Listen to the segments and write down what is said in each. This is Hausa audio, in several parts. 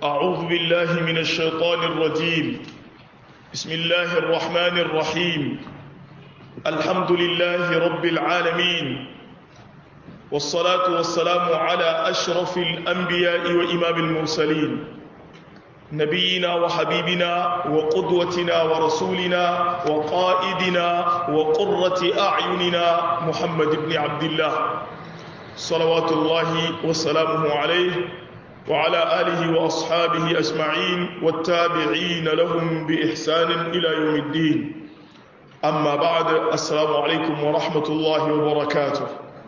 أعوذ بالله من الشيطان الرجيم بسم الله الرحمن الرحيم الحمد لله رب العالمين والصلاة والسلام على أشرف الأنبياء وإمام المرسلين نبينا وحبيبنا وقدوتنا ورسولنا وقائدنا وقرة أعيننا محمد بن عبد الله صلوات الله وسلامه عليه وعلى آله وأصحابه أجمعين والتابعين لهم بإحسان إلى يوم الدين أما بعد السلام عليكم ورحمة الله وبركاته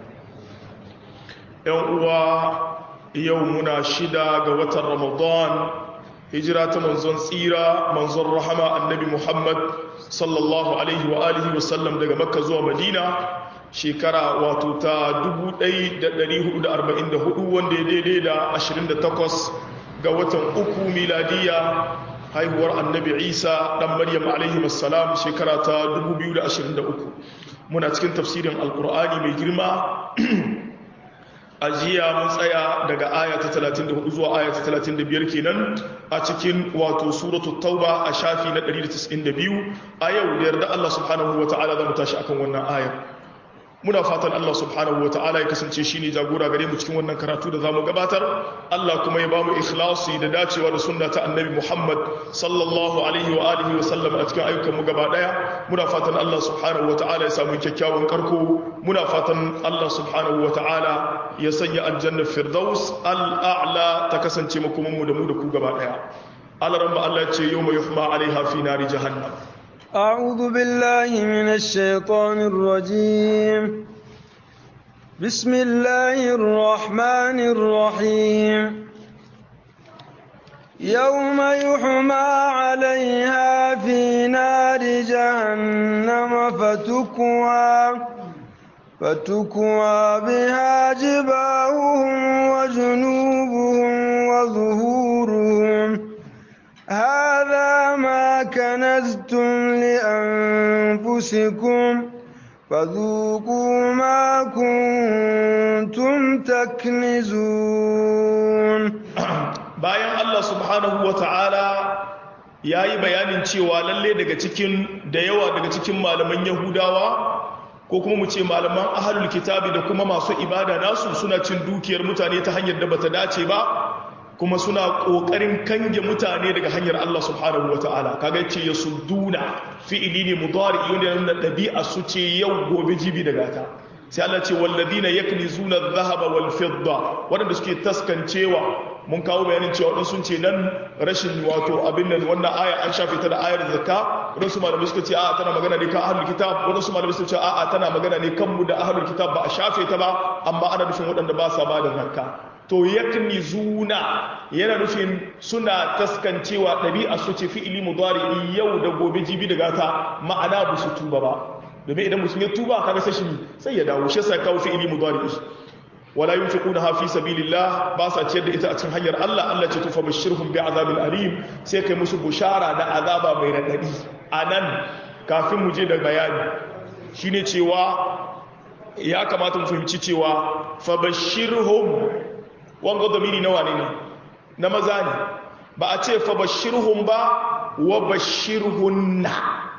يوم يومنا شدا قوة رمضان هجرة منزون سيرة منزون رحمة النبي محمد صلى الله عليه وآله وسلم دقى مكة زوى مدينة shekara wato ta 1444 wanda ya daidai da 28 ga watan uku miladiya haihuwar annabi isa dan maryam alaihi salam shekara ta 2023 muna cikin tafsirin alkur'ani mai girma a jiya mun tsaya daga aya ta 34 zuwa aya ta 35 kenan a cikin wato suratu tauba a shafi na 192 a yau da yarda Allah subhanahu wa ta'ala za mu tashi akan wannan ayar muna fatan Allah subhanahu wa ta'ala ya kasance shi ne jagora gare mu cikin wannan karatu da zamu gabatar Allah kuma ya bamu ikhlasi da dacewa da sunna ta annabi Muhammad sallallahu alaihi wa alihi wa sallam a cikin ayyukan mu gaba daya muna fatan Allah subhanahu wa ta'ala ya samu kyakkyawan karko muna fatan Allah subhanahu wa ta'ala ya sanya aljanna firdaus al-a'la ta kasance makoman mu da mu da ku gaba daya Allah rabba Allah ya ce yawma yuhma alaiha fi nari jahannam أعوذ بالله من الشيطان الرجيم بسم الله الرحمن الرحيم يوم يحمى عليها في نار جهنم فتكوى فتكوى بها جباههم وجنوبهم وظهورهم هذا ما كنزتم لأنفسكم فذوقوا ما كنتم تكنزون bayan Allah subhanahu wa ta'ala ya yi bayanin cewa lalle daga cikin da yawa daga cikin malaman yahudawa ko kuma mu ce malaman ahalul kitabi da kuma masu ibada nasu suna cin dukiyar mutane ta hanyar da bata dace ba kuma suna ƙoƙarin kange mutane daga hanyar Allah subhanahu wa ta'ala kaga ce ya sudduna fi'ili ne mudari wanda yana nuna ɗabi'a su ce yau gobe jibi daga ta sai Allah ce walladina yaknizuna adh-dhahaba wal fidda wanda suke taskancewa mun kawo bayanin cewa wadansu sun ce nan rashin wato abin nan wannan aya an shafe ta da ayar zakka wadansu malamai suka ce a'a tana magana ne kan ahlul kitab wadansu malamai suka ce a'a tana magana ne kan mu da ahlul kitab ba a shafe ta ba amma ana nufin waɗanda ba sa ba da zakka to yakni zuna yana nufin suna taskancewa ɗabi'a su ce fi'ili mudari yau da gobe jibi daga ta ma'ana ba su tuba ba domin idan mutum ya tuba kaga sai shi sai ya dawo shi yasa kawo fi'ili mudari wala yunfiquna fi sabilillah ba sa ciyar da ita a cikin hanyar Allah Allah ce tufa bashirhum bi azabil alim sai kai musu bushara da azaba mai radadi anan kafin mu je da bayani shine cewa ya kamata mu fahimci cewa fa bashirhum wanga domini na wane ne na maza ne ba a ce fa bashirhum ba wa bashirhunna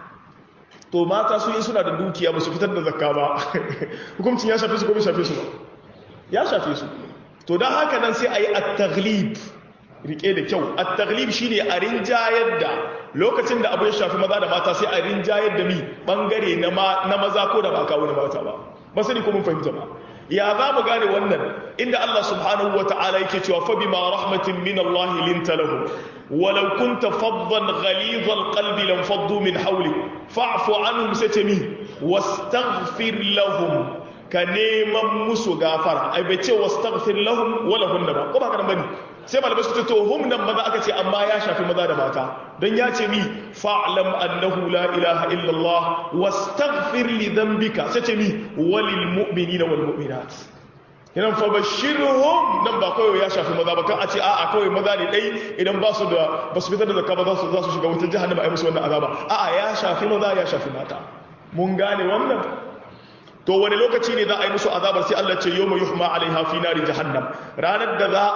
to mata su yi suna da dukiya ba su fitar da zakka ba hukuncin ya shafe su ko bai shafe su ba ya shafe su to don haka nan sai a yi at-taghlib rike da kyau at-taghlib shine a rinjayar da lokacin da abu ya shafi maza da mata sai a rinjayar da mi bangare na maza ko da ba kawo na mata ba ba sani ko mun fahimta ba ya za mu gane wannan inda Allah subhanahu wa ta'ala yake cewa fa bima rahmatin min Allah linta lahum walau kunta faddan ghalidha alqalbi lam faddu min hawlik fa'fu anhum satami wastaghfir lahum ka neman musu gafara ai bai ce wastaghfir lahum wala hunna ba ko ba kana bane sai malamai su ce to hum nan maza aka ce amma ya shafi maza da mata don ya ce mi fa'lam annahu la ilaha illallah wastaghfir li dhanbika sai ce mi walil mu'minina wal mu'minat idan fa bashirhum nan ba kawai ya shafi maza ba kan a ce a'a kawai maza ne dai idan ba su da ba su fitar da zakka ba za su za su shiga wutar jahannama ai musu wannan azaba a'a ya shafi maza ya shafi mata mun gane wannan to wani lokaci ne za a yi musu azabar sai Allah ce yawma yuhma alaiha fi nari jahannam ranar da za a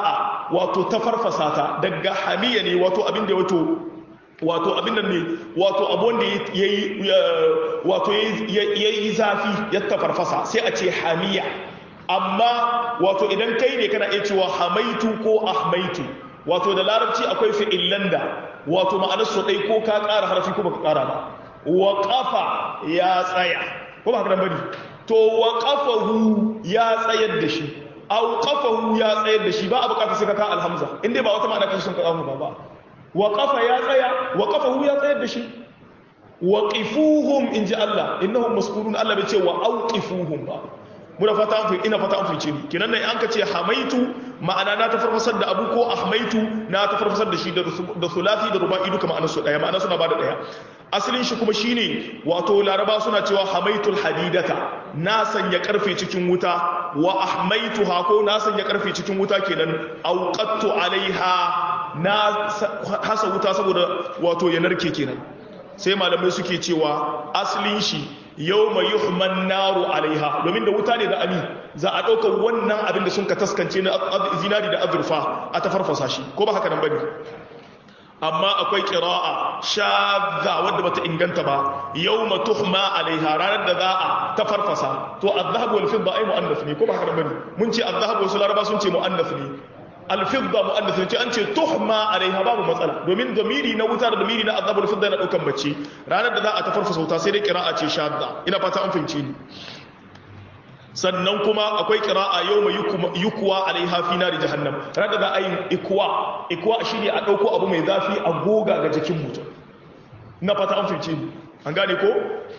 wato ta farfasa ta daga hamiya ne wato abin da wato wato abin nan ne wato abun da yayi wato yayi zafi ya tafarfasa sai a ce hamiya amma wato idan kai ne kana iya cewa hamaitu ko ahmaitu wato da larabci akwai fi'illan da wato ma'anar su dai ko ka ƙara harfi ko baka ƙara ba wa qafa ya tsaya ko ba haka nan bane to wa qafahu ya tsayar da shi aw qafahu ya tsayar da shi ba a bukata sai ka ka alhamza inda ba wata ma'ana kan sun ka kawo ba ba wa qafa ya tsaya wa qafahu ya tsayar da shi wa qifuhum inji Allah innahum mas'ulun Allah bai ce wa awqifuhum ba muna fata an ina fata an fice ni kinan nan an ka ce hamaitu ma'ana na ta farfasar da abu ko ahmaitu na ta farfasar da shi da sulasi da ruba'i duka ma'anar su daya ma'ana suna bada daya asalin shi kuma shine wato laraba suna cewa hamaitul hadidata na sanya karfe cikin wuta wa ahmaituha ko na sanya karfe cikin wuta kenan auqattu alaiha na hasa wuta saboda wato ya narke kenan sai malamai suke cewa asalin shi yau mai yuhman naru alaiha domin da wuta ne da ami za a ɗaukar wannan abin da sun ka taskance na zinari da azurfa a ta farfasa shi ko ba haka nan bane amma akwai ƙira'a shadda wadda bata inganta ba yau ma tuhma alaiha ranar da za a ta farfasa to azhab wal fidda ai mu'annas ne ko ba haka nan bane mun ce azhab wasu laraba sun ce mu'annas ne alfidda mu'annas ne an ce tuhma alaiha babu matsala domin damiri na wuta da damiri na azabul fidda yana daukan mace ranar da za a ta farfasa wuta sai dai qira'a ce shadda ina fata an fahimce ni sannan kuma akwai qira'a yawma yukwa alaiha fi nari jahannam ranar da za a yi ikwa ikwa shine a dauko abu mai zafi a goga ga jikin mutum ina fata an fahimce ni an gane ko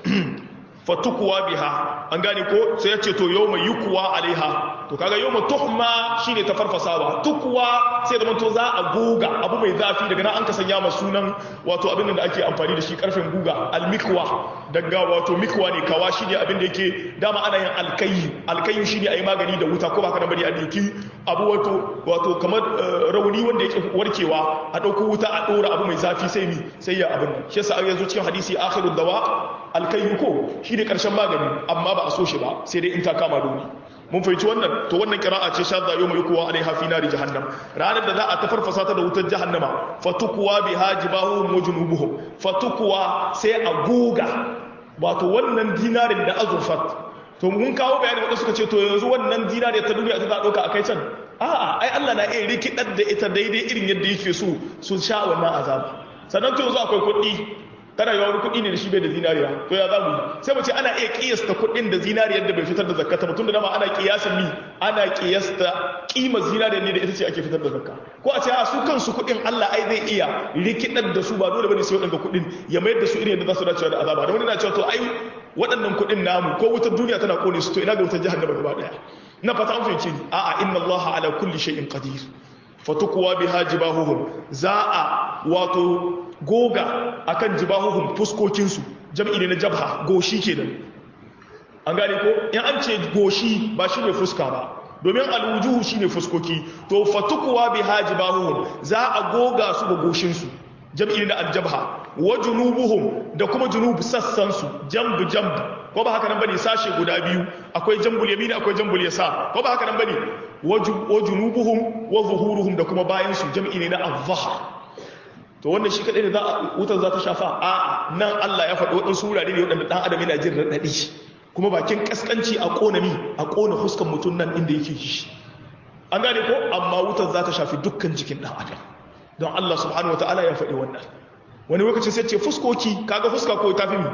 fatukuwa biha an gane ko sai ya ce to yau mai yukuwa alaiha to kaga yau mai tuhma shine ta farfasawa tukuwa sai da to za a goga abu mai zafi daga nan an ka sanya ma sunan wato abin da ake amfani da shi karfin guga almikwa daga wato mikwa ne kawa shine abin da yake dama ana yin alkayi alkayi shine ayi magani da wuta ko baka da bari a diki abu wato wato kamar rauni wanda yake warkewa a dauko wuta a dora abu mai zafi sai mi sai ya abin nan shi yasa a yanzu cikin hadisi akhirud dawa alkayi ko shi ne ƙarshen magani amma ba a so shi ba sai dai in ta kama doni mun fahimci wannan to wannan kira'a ce shadda yau mai kuwa alaiha fi nari jahannam ranar da za a tafarfasa ta da wutar jahannama fatukuwa bi hajibahu wa junubuhum fatukuwa sai a goga wato wannan dinarin da azurfat to mun kawo bayani wanda suka ce to yanzu wannan dinarin ta duniya ta za a ɗauka a kai can a'a ai Allah na iya rikidar da ita daidai irin yadda yake so su sha wannan azaba sannan to yanzu akwai kuɗi tana yawan wani kuɗi ne da shi bai da zinariya to ya zamu yi sai mu ce ana iya kiyasta kuɗin da zinariyar da bai fitar da zakka mutum da dama ana kiyasan mi ana kiyasta kimar zinariyar ne da ita ce ake fitar da zakka ko a ce a su kansu kuɗin Allah ai zai iya rikidar da su ba dole bane sai waɗanda kuɗin ya mayar da su irin yadda za su dace da azaba da wani na cewa to ai waɗannan kuɗin namu ko wutar duniya tana kone su to ina ga wutar jahannama gaba daya na fata an fahimci ni a'a inna Allah ala kulli shay'in qadir fatukuwa biha jibahuhum za a wato goga akan jibahuhum fuskokinsu jam'i ne na jabha goshi kenan an gane ko in an ce goshi ba shi ne fuska ba domin alwujuhu shi ne fuskoki to fatukuwa biha jibahuhum za a goga su ga goshinsu jam'i ne na aljabha wa junubuhum da kuma junubu sassansu jambu jambu ko ba haka nan bane sashe guda biyu akwai jambul yamini akwai jambul yasa ko ba haka nan bane wa junubuhum wa zuhuruhum da kuma bayan su jam'i ne na azhar to wannan shi kadai ne za a wutar za ta shafa a nan Allah ya faɗi waɗansu wurare ne waɗanda ɗan adam yana jin raɗaɗi kuma bakin kaskanci a ƙona mi a ƙona fuskan mutum nan inda yake shi an gane ko amma wutar za ta shafi dukkan jikin ɗan adam don Allah subhanahu wataala ya faɗi wannan wani lokacin sai ce fuskoki kaga fuska ko tafi mi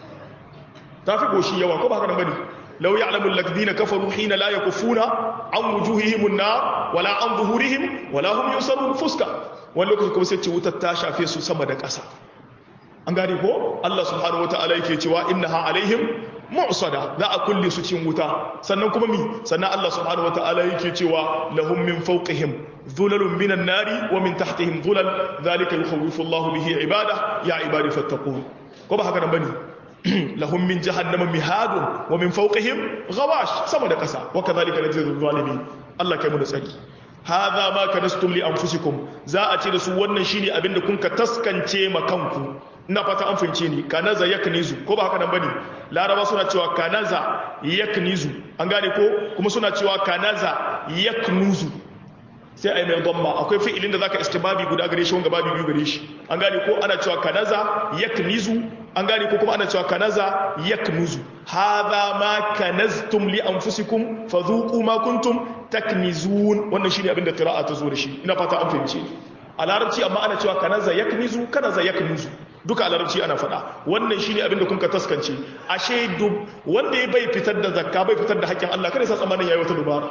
tafi goshi yawa ko ba haka nan bane law ya'lamu alladhina kafaru hina la yakufuna an wujuhihim an-nar wala an zuhurihim wala hum yusarun fuska wani lokacin kuma sai ce wutar ta shafe su sama da ƙasa an gane ko Allah subhanahu wataala yake cewa innaha alaihim mu'sada za a kulle su cikin wuta sannan kuma mi sannan Allah subhanahu wataala yake cewa lahum min fawqihim dhulalun minan nari wa min tahtihim dhulal dhalika yukhawwifu Allah bihi ibada ya ibadi fattaqun ko ba haka nan bane lahum min jahannama mihadun wa min fawqihim ghawash sama da kasa wa kadhalika najzi zalimin Allah kai mu da tsari hadha ma kanastum li anfusikum za a ce da su wannan shine abinda kun ka taskance ma kanku ina fata an fince ni kanaza yaknizu ko ba haka nan bane laraba suna cewa kanaza yaknizu an gane ko kuma suna cewa kanaza yaknuzu sai a yi mai dhamma akwai fi'ilin da zaka istibabi guda gare shi wanga babu biyu gare shi an gane ko ana cewa kanaza yaknizu an gane ko kuma ana cewa kanaza yaknuzu hadha ma kanaztum li anfusikum fadhuqu ma kuntum taknizun wannan shine abin da qira'a ta zo da shi ina fata an fahimce a larabci amma ana cewa kanaza yaknizu kanaza yaknuzu duka a larabci ana faɗa wannan shine abin da kun ka taskance ashe duk wanda ya bai fitar da zakka bai fitar da haƙƙin Allah kada sa tsamanin yayi wata dubara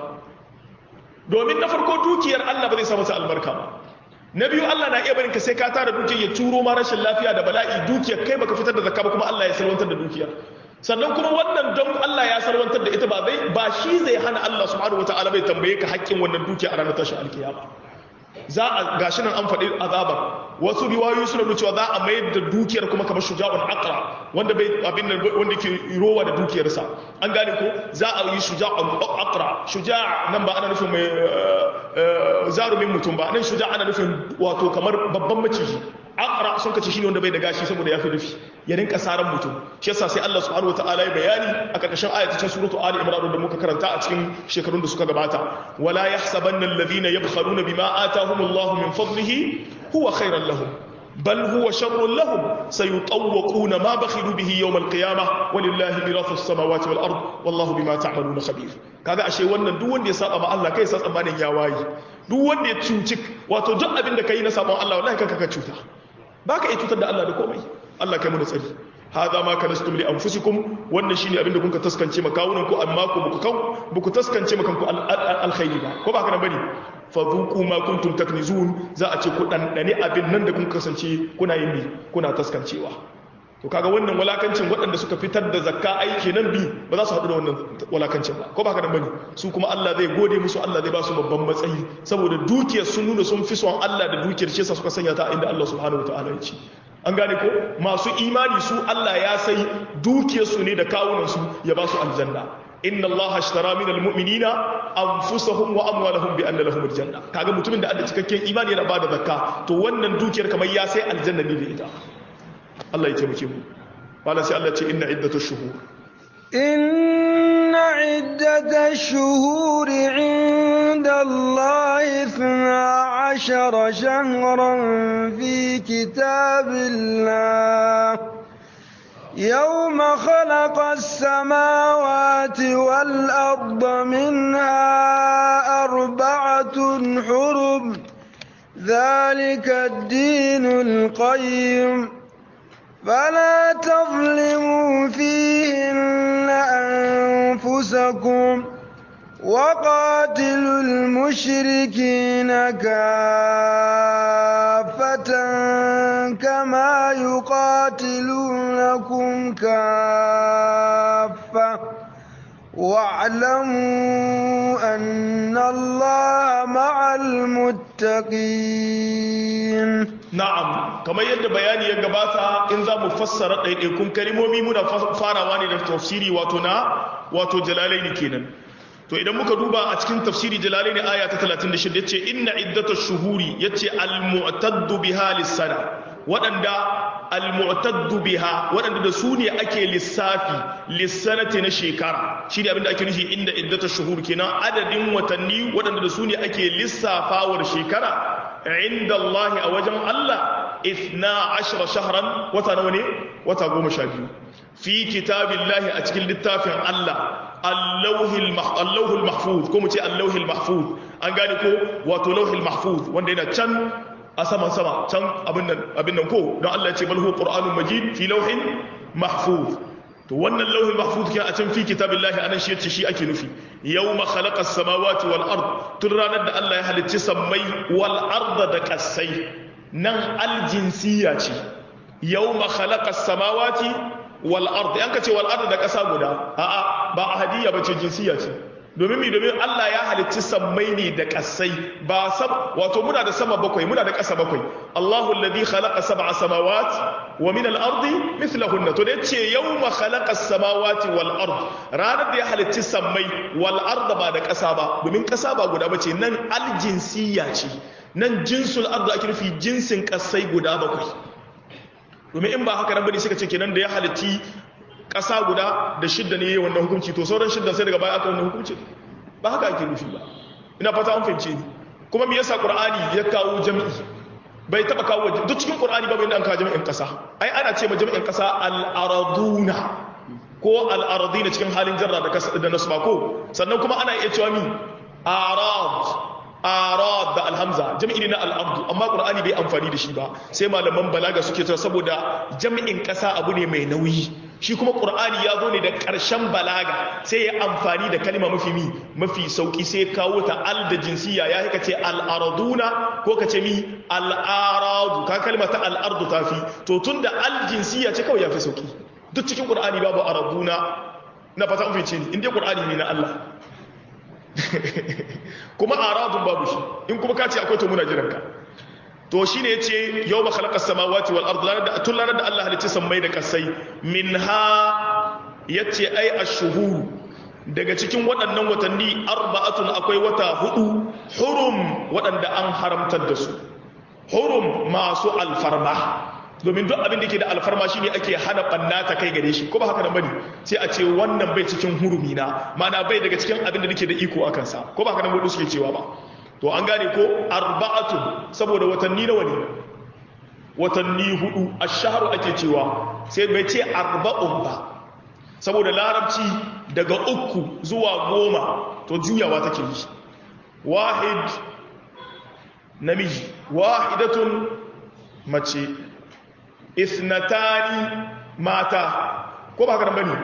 domin na farko dukiyar Allah ba zai sa masa albarka ba na biyu Allah na iya barin ka sai ka tara dukiyar ya turo ma rashin lafiya da bala'i dukiyar kai baka fitar da zakka ba kuma Allah ya salwantar da dukiyar sannan kuma wannan don Allah ya salwantar da ita ba zai ba shi zai hana Allah subhanahu wataala bai tambaye ka haƙƙin wannan dukiya a ranar tashin alkiyama za a gashi nan an faɗi azabar wasu riwayoyi suna nuna cewa za a mayar da dukiyar kuma kamar shuja'un aqra wanda bai abin nan wanda ke rowa da dukiyarsa an gane ko za a yi shuja'un aqra shuja' nan ba ana nufin mai zarumin mutum ba nan shuja' ana nufin wato kamar babban maciji aqra sun kace shine wanda bai da gashi saboda ya fi rufi ya rinka saran mutum shi yasa sai Allah subhanahu wataala ya bayani a karkashin ayatun suratu ali imran da muka karanta a cikin shekarun da suka gabata wala yahsabanna alladhina yabkhaluna bima atahumullahu min fadlihi huwa khairan lahum bal huwa sharrun lahum sayutawwaquna ma bakhilu bihi yawm alqiyamah walillahi mirathu as-samawati wal ard wallahu bima ta'maluna khabir kaga ashe wannan duk wanda ya saba ma Allah kai sa tsammanin ya wayi duk wanda ya cuci wato duk abin da kai na sabon Allah wallahi kanka ka cuta baka iya cutar da Allah da komai Allah kai mu da tsari hadha ma kanastum li anfusikum wannan shine abinda kun ka taskance makawunan ku amma ku buku kan buku taskance makan ku alkhairi ba ko ba haka nan bane fadhuqu ma kuntum taknizun za a ce ku dan dane abin nan da kun kasance kuna yin bi kuna taskancewa to kaga wannan walakancin waɗanda suka fitar da zakka aiki nan bi ba za su haɗu da wannan walakancin ba ko ba haka nan bane su kuma Allah zai gode musu Allah zai ba su babban matsayi saboda dukiyar sun nuna sun fi son Allah da dukiyar shi yasa suka sanya ta inda Allah subhanahu wataala ya ce an gane ko masu imani su Allah ya sai dukiyarsu ne da kawunansu ya ba su aljanna inna Allah ashtara min almu'minina anfusahum wa amwalahum bi anna lahum aljanna kaga mutumin da Allah cikakken imani yana bada zakka to wannan dukiyar kamar ya sai aljanna ne da ita Allah ya taimake mu wala sai Allah ce inna iddatash shuhur إن عدة الشهور عند الله اثنا عشر شهرا في كتاب الله يوم خلق السماوات والأرض منها أربعة حرم ذلك الدين القيم فلا تظلموا فيهن أنفسكم وقاتلوا المشركين كافة كما يقاتلونكم كافة واعلموا أن الله مع المتقين na'am kamar yadda bayani ya gabata in za mu fassara ɗaiɗaikun kalimomi muna farawa ne da tafsiri wato na wato jalalaini kenan to idan muka duba a cikin tafsiri jalalaini aya ta 36 yace inna iddatash shuhuri yace al-mu'taddu biha lis-sana waɗanda al-mu'taddu biha waɗanda da su ne ake lissafi lissanati na shekara shine abinda ake nufi inda iddatash shuhur kenan adadin watanni waɗanda da su ne ake lissafawar shekara inda Allah a wajen Allah ifna ashira shahran wata nawa ne wata goma sha biyu fi kitabillahi a cikin littafin Allah allahul mahfuz ko mu ce allahul mahfuz an gane ko wato lauhul mahfuz wanda yana can a saman sama can abin nan ko don Allah ya ce bal huwa qur'anun majid fi lauhin mahfuz to wannan lauhin mahfuz ke a can fi kitabillahi anan shi yace shi ake nufi yawma khalaqas samawati wal ard tun ranar da Allah ya halicci sammai wal arda da kasai nan aljinsiya ce yawma khalaqas samawati wal ard yan kace wal ard da kasa guda a'a ba ahadiyya bace jinsiya ce domin mi domin Allah ya halicci sammai ne da kasai ba sab wato muna da sama bakwai muna da ƙasa bakwai Allahu alladhi khalaqa sab'a samawat wa min al-ardi mithlahunna to dai ce yawma khalaqa as-samawati wal ard ranar da ya halicci sammai wal ard ba da ƙasa ba domin ƙasa ba guda bace nan al-jinsiyya ce nan jinsul ard ake nufi jinsin ƙasai guda bakwai domin in ba haka nan bane suka ce kenan da ya halicci ƙasa guda da shidda ne wannan hukunci to sauran shidda sai daga baya aka wannan hukunci ba haka ake nufi ba ina fata an fahimce ni kuma me yasa qur'ani ya kawo jami'i bai taba kawo duk cikin qur'ani babu inda an kawo jami'in kasa ai ana ce ma jami'in kasa al-araduna ko al-aradina cikin halin jarra da kasa da nasba ko sannan kuma ana iya cewa mi arad arad da alhamza jami'i ne na al'abdu amma qur'ani bai amfani da shi ba sai malaman balaga suke cewa saboda jami'in kasa abu ne mai nauyi shi kuma qur'ani ya zo ne da ƙarshen balaga sai ya amfani da kalma mafi mi mafi sauki sai kawo ta al da jinsiya ya haka ce al arduna ko ka ce mi al aradu ka kalma ta al ardu tafi to tunda al jinsiya ce kawai ya fi sauki duk cikin qur'ani babu araduna na fata an fice ni in dai qur'ani ne na Allah kuma aradun babu shi in kuma ka ce akwai to muna jiran ka to shine yace yawma khalaqas samawati wal ardi da tun ranar da Allah halicci sammai da kasai minha yace ai ash-shuhur daga cikin waɗannan watanni arba'atun akwai wata hudu hurum waɗanda an haramtar da su hurum masu alfarma domin duk abin da ke da alfarma shine ake hana banna ta kai gare shi ko ba haka nan bane sai a ce wannan bai cikin hurumi na ma'ana bai daga cikin abin da nake da iko akan sa ko ba haka nan wanda suke cewa ba to an gane ko arba'atun saboda watanni nawa ne watanni hudu ash-shahru ake cewa sai bai ce arba'un ba saboda larabci daga uku zuwa goma to juyawa take yi wahid namiji wahidatun mace isnatani mata ko ba haka bane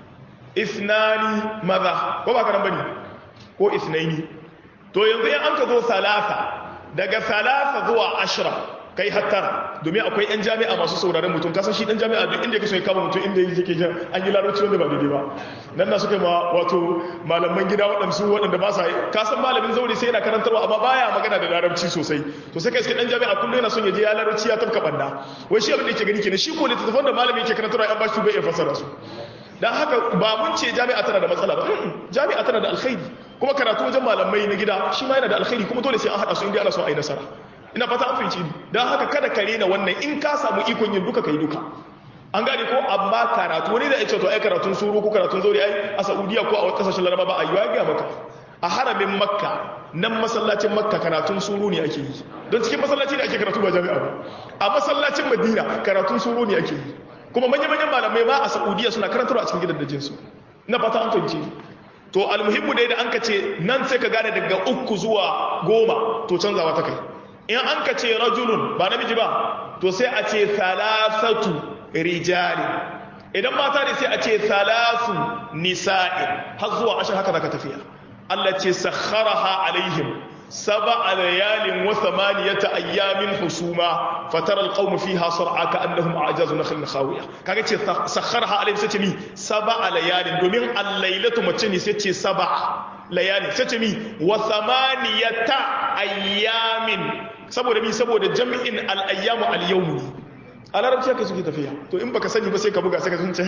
isnani maza ko ba haka bane ko isnaini to yanzu in an ka zo salasa daga salasa zuwa ashira kai hattara domin akwai yan jami'a masu sauraron mutum kasan shi dan jami'a duk inda yake so ya kama mutum inda yake jan an yi larabci wanda ba daidai ba nan na suka ma wato malaman gida waɗansu waɗanda ba sa kasan malamin zaure sai yana karantarwa amma baya magana da larabci sosai to sai kai sai dan jami'a kullum yana son ya je ya larabci ya tafka banda wai shi abin da yake gani kenan shi ko littattafan da malami yake karantarwa ya ba shi bai iya fassara su dan haka ba mun ce jami'a tana da matsala ba jami'a tana da alkhairi kuma karatu wajen malamai na gida shi ma yana da alkhairi kuma dole sai an haɗa su inda ana so a yi nasara ina fata an fahimci ni don haka kada ka rena wannan in ka samu ikon yin duka ka yi duka an gane ko amma karatu wani da ya ce to ai karatun suru ko karatun zauri ai a saudiya ko a wasu kasashen laraba ba a yi ya gaya maka a haramin makka nan masallacin makka karatun suru ne ake yi don cikin masallaci ne ake karatu ba jami'a ba a masallacin madina karatun suru ne ake yi kuma manya-manyan malamai ma a saudiya suna karantarwa a cikin gidan da jinsu na fata an fahimci to almuhimmu dai da an ka ce nan sai ka gane daga uku zuwa goma to canzawa ta kai in an ka ce rajulun ba namiji ba to sai a ce salasatu rijali idan mata ne sai a ce salasu nisa'i har zuwa ashir haka zaka tafiya Allah ce sakharaha alaihim سبع ليال وثمانية أيام حسوما فترى القوم فيها صرعى كأنهم أعجاز نخل خاوية كاكي سخرها عليهم ستمي سبع ليال دومين الليلة متني ستي سبع ليال ستمي وثمانية أيام سبو دمي سبو جمع الأيام اليوم a larabci haka suke tafiya to in baka sani ba sai ka buga sai ka sunce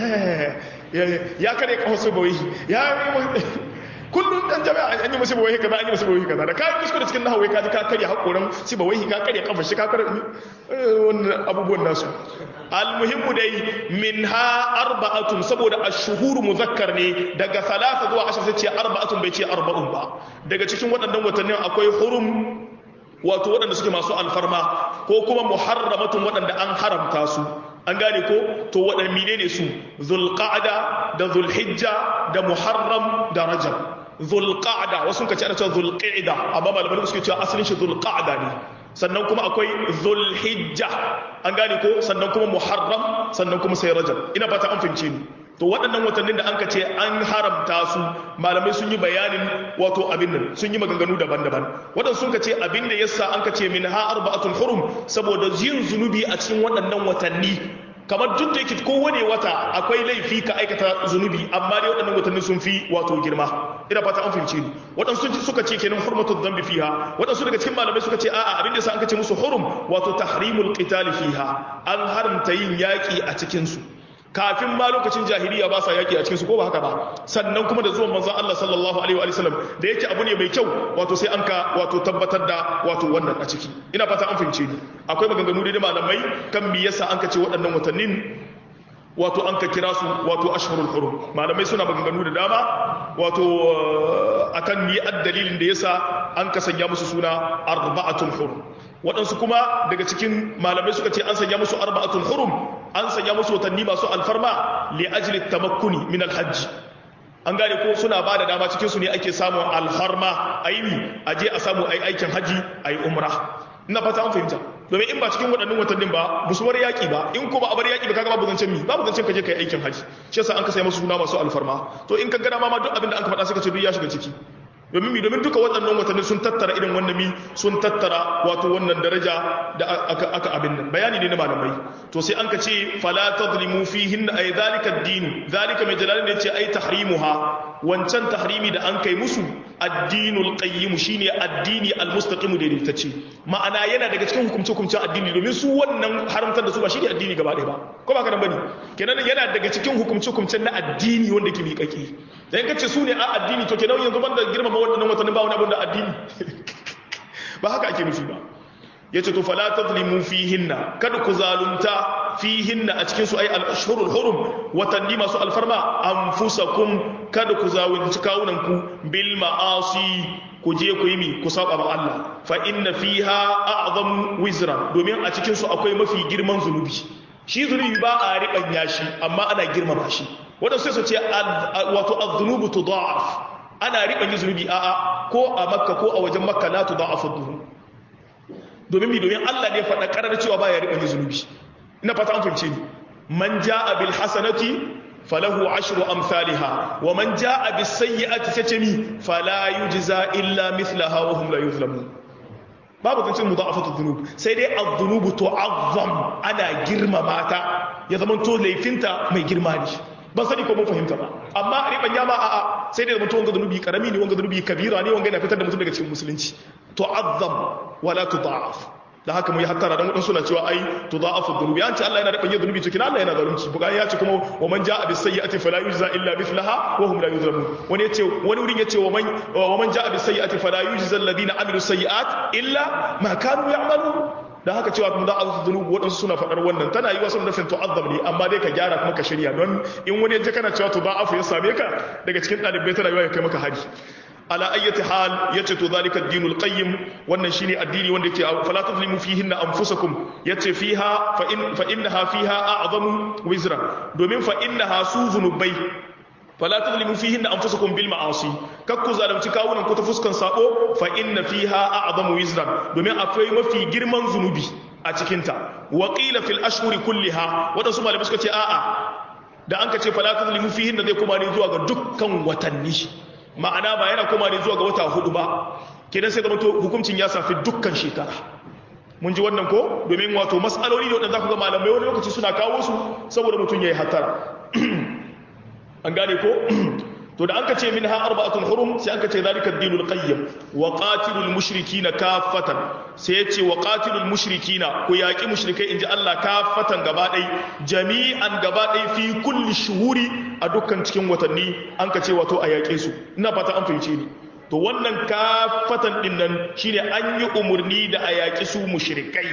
ya kare kawo su bawai ya kullum dan jami'a an yi musu bawai kaza an yi musu bawai kaza da kai kuskure cikin nahawai ka ji ka karya hakoran si bawai ka karya kafar shi ka karya wannan abubuwan nasu almuhimmu dai minha arba'atun saboda ash-shuhur muzakkar ne daga salasa zuwa ashar sai ce arba'atun bai ce arba'un ba daga cikin waɗannan watannin akwai hurum wato waɗanda suke masu alfarma ko kuma muharramatun waɗanda an haramta su an gane ko to waɗanda mine ne su zulqa'da da zulhijja da muharram da rajab zulqa'da wasu ka ce ana cewa zulqa'da amma malamai suke cewa asalin shi zulqa'da ne sannan kuma akwai zulhijja an gane ko sannan kuma muharram sannan kuma sai rajab ina fata an fahimce ni to waɗannan watannin da an ka ce an haramta su malamai sun yi bayanin wato abin nan sun yi maganganu daban-daban waɗansu sun ka ce abin da yasa an ka ce min ha arba'atul hurum saboda yin zunubi a cikin waɗannan watanni kamar duk da yake kowane wata akwai laifi ka aikata zunubi amma dai waɗannan watanni sun fi wato girma ina fata an fahimci ni waɗansu suka ce kenan hurmatul dhanbi fiha waɗansu daga cikin malamai suka ce a'a abin da yasa an ka ce musu hurum wato tahrimul qital fiha an haramta yin yaki a cikin su kafin ma lokacin jahiliya ba sa yaki a cikinsu ko ba haka ba sannan kuma da zuwan manzon Allah sallallahu alaihi wa sallam da yake abu ne mai kyau wato sai an ka wato tabbatar da wato wannan a ciki ina fata an fahimce ni akwai maganganu da malamai kan me yasa an ka ce waɗannan watannin wato an ka kira su wato ashhurul hurum malamai suna maganganu da dama wato akan ni dalilin da yasa an ka sanya musu suna arba'atul hurum waɗansu kuma daga cikin malamai suka ce an sanya musu arba'atul hurum an sanya musu watanni masu alfarma li ajli tamakkuni min alhajj an gane ko suna ba da dama cikin su ne ake samun alfarma aini aje a samu ai aikin haji ai umra ina fata an fahimta domin in ba cikin waɗannan watannin ba ba su bar yaƙi ba in ko ba a bar yaƙi ba kaga babu zancen mi babu zancen ka je kai aikin haji shi yasa an ka sai musu suna masu alfarma to in ka gana ma ma duk abin da an ka faɗa suka ce duk ya shiga ciki domin mi domin duka waɗannan watanni sun tattara irin wannan mi sun tattara wato wannan daraja da aka aka abin nan bayani ne na malamai to sai an ka ce fala tadlimu fihin ay zalika ad-din zalika mai jalalin ne ce ay tahrimuha wancan tahrimi da an kai musu addinul qayyim shine addini almustaqim da daidaitacce ma'ana yana daga cikin hukumce hukumcen addini domin su wannan haramtar da su ba shine addini gaba ɗaya ba ko ba ka nan bane kenan yana daga cikin hukumce hukumcen na addini wanda ke miƙaƙi dan kace su ne a addini to kenan yanzu banda girmama wannan watannin ba wani abin da addini ba haka ake nufi ba yace to fala tazlimu fihinna kada ku zalunta fihinna a cikin su ay al-ashhurul hurum watanni masu alfarma anfusakum kada ku zalunci kawunan ku bil ma'asi ku je ku yi mi ku saba ma Allah fa inna fiha a'zam wizra domin a cikin su akwai mafi girman zunubi shi zunubi ba a riɓanya shi amma ana girmama shi wadansu sai su ce wato az-zunubu tudha'af ana riɓanya zunubi a'a ko a makka ko a wajen makka la tudha'afu dhunub domin mi domin Allah ne faɗa ƙarar cewa ba ya riɓa zunubi ina fata an fahimce ni man ja'a bil hasanati falahu ashru amsalha wa man ja'a bis sayyi'ati sace mi fala yujza illa mithlaha wa hum la yuzlamun babu zancin mudha'afatu dhunub sai dai adh-dhunubu tu'azzam ana girmama ta ya zama to laifinta mai girma ne ban sani ko mun fahimta ba amma riban yama a'a sai dai mutum wanga zunubi karami ne wanga zunubi kabira ne wanga yana fitar da mutum daga cikin musulunci tu'azzam wala tudha'af da haka mu yi hattara dan wadansu suna cewa ai tudha'afu dhunubi an ce Allah yana da banye zunubi to kina Allah yana zalunci buga ya ce kuma wa man ja'a bis sayyi'ati fala yujza illa mithlaha wa hum la yuzlamun wani yace wani wurin yace wa man wa man ja'a bis sayyi'ati fala yujza alladhina amilu sayyi'at illa ma kanu ya'malun da haka cewa kuma za a zuwa zunubu waɗansu suna faɗar wannan tana yi wasu nufin tu'azzam ne amma dai ka gyara kuma ka shirya don in wani yaje kana cewa to ba afu ya same ka daga cikin ɗalibai tana yiwa ya kai maka hari ala ayyati hal yace to zalika ad-dinul qayyim wannan shine addini wanda yake fala tazlimu fihinna anfusakum yace fiha fa in fa innaha fiha a'zamu wizra domin fa innaha su zunubai fala tazlimu fihinna anfusakum bil ma'asi kakku zalunci kawunan ku ta fuskan sabo fa inna fiha a'zamu wizran domin akwai mafi girman zunubi a cikin ta wa qila fil ashhuri kulliha wadansu malamai suka ce a'a da an ka ce fala tazlimu fihinna zai kuma ne zuwa ga dukkan watanni ma'ana ba yana koma ne zuwa ga wata hudu ba kenan sai zama to hukuncin ya safi dukkan shekara mun ji wannan ko domin wato mas'aloli ne wadanda za ku ga malamai wani lokaci suna kawo su saboda mutum ya yi hatara an gane ko to da an ka ce min ha arba'atul hurum sai an ka ce zalika ad-dinul qayyim wa qatilul mushrikina kaffatan sai ya ce wa qatilul mushrikina ku yaki mushrikai inji Allah kaffatan gaba dai jami'an gaba dai fi kulli shuhuri a dukkan cikin watanni an ka ce wato a yake su ina fata an fahimce ni to wannan kaffatan din nan shine an yi umurni da a yaki su mushrikai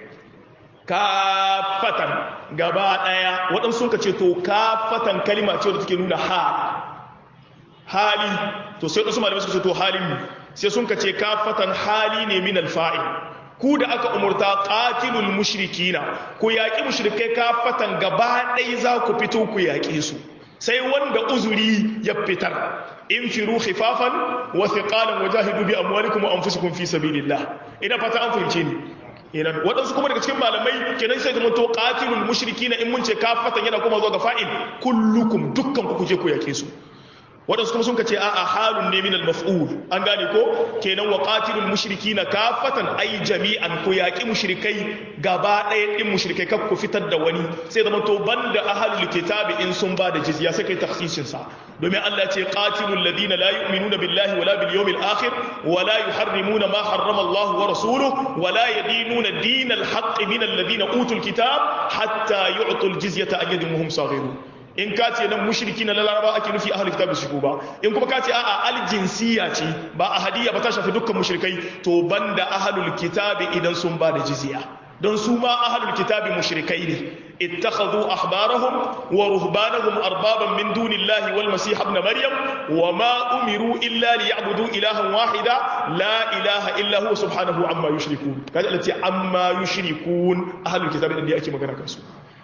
kafatan gaba daya waɗansu sun ka ce to kafatan kalima ce da take nuna hal hali to sai wasu malamai suka ce to halin mu sai sun ka ce kafatan hali ne min alfa'il ku da aka umurta qatilul mushrikina ku yaki mushrikai kafatan gaba daya za ku fito ku yaki su sai wanda uzuri ya fitar in firu khifafan wa thiqalan wajahidu bi amwalikum wa anfusikum fi sabilillah ina fata an fahimce ni inan waɗansu kuma daga cikin malamai kenan sai zama to qatilul mushrikina in mun ce kafatan yana kuma zuwa ga fa'il kullukum dukkan ku kuje ku yake su waɗansu kuma sun ce a'a halun ne min al-maf'ul an gane ko kenan wa qatilul mushrikina kafatan ay jami'an ku yaki mushrikai gaba ɗaya din mushrikai kaf ku fitar da wani sai zama to banda ahlul kitabi in sun ba da jizya sai kai takhsisin sa domin Allah ce qatilul ladina la yu'minuna billahi wala bil yawmil akhir wala yuharrimuna ma harrama Allah wa rasuluhu wala yadinuna dinal haqq min alladhina utul kitab hatta yu'tul jizyata an yadin hum saghirun in ka ce nan mushriki na laraba ake nufi ahlul kitab su ba in kuma ka ce a'a aljinsiya ce ba ahadiyya ba ta shafi dukkan mushrikai to banda ahlul kitab idan sun ba da jizya don su ma ahlul kitabi mushrikai ne ittakhadhu ahbarahum wa ruhbanahum arbaban min dunillahi wal masih ibn maryam wa ma umiru illa liya'budu ilahan wahida la ilaha illa huwa subhanahu amma yushrikun kaje Allah ce amma yushrikun ahlul kitabi din da ake magana kansu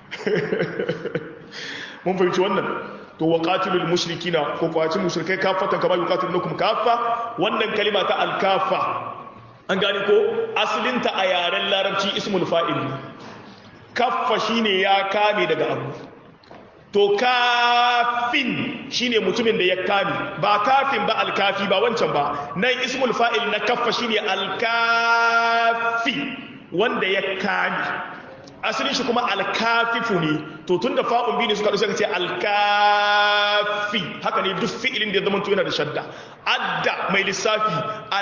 mun fahimci wannan to wa qatilul mushrikina ko kwaci mushrikai kafatan kama yuqatilukum kaffa wannan kalima ta al-kaffa an gani ko asalinta a yaren larabci ismul fa'il kaffa shine ya kame daga abu to kafin shine mutumin da ya kame ba kafin ba alkafi ba wancan ba nan ismul fa'il na kaffa shine alkafi wanda ya kame asalin shi kuma alkafifu ne to tun da fa'un biyu ne suka ɗauka ce alkafi haka ne duk fi'ilin da ya zama yana da shadda adda mai lissafi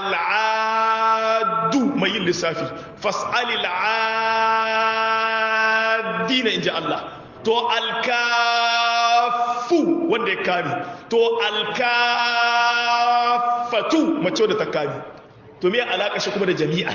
al'adu mai yin lissafi fas'ali al'adina in ji Allah to alkafu wanda ya kame to alkafatu mace wadda ta kame to me alaƙa shi kuma da jami'a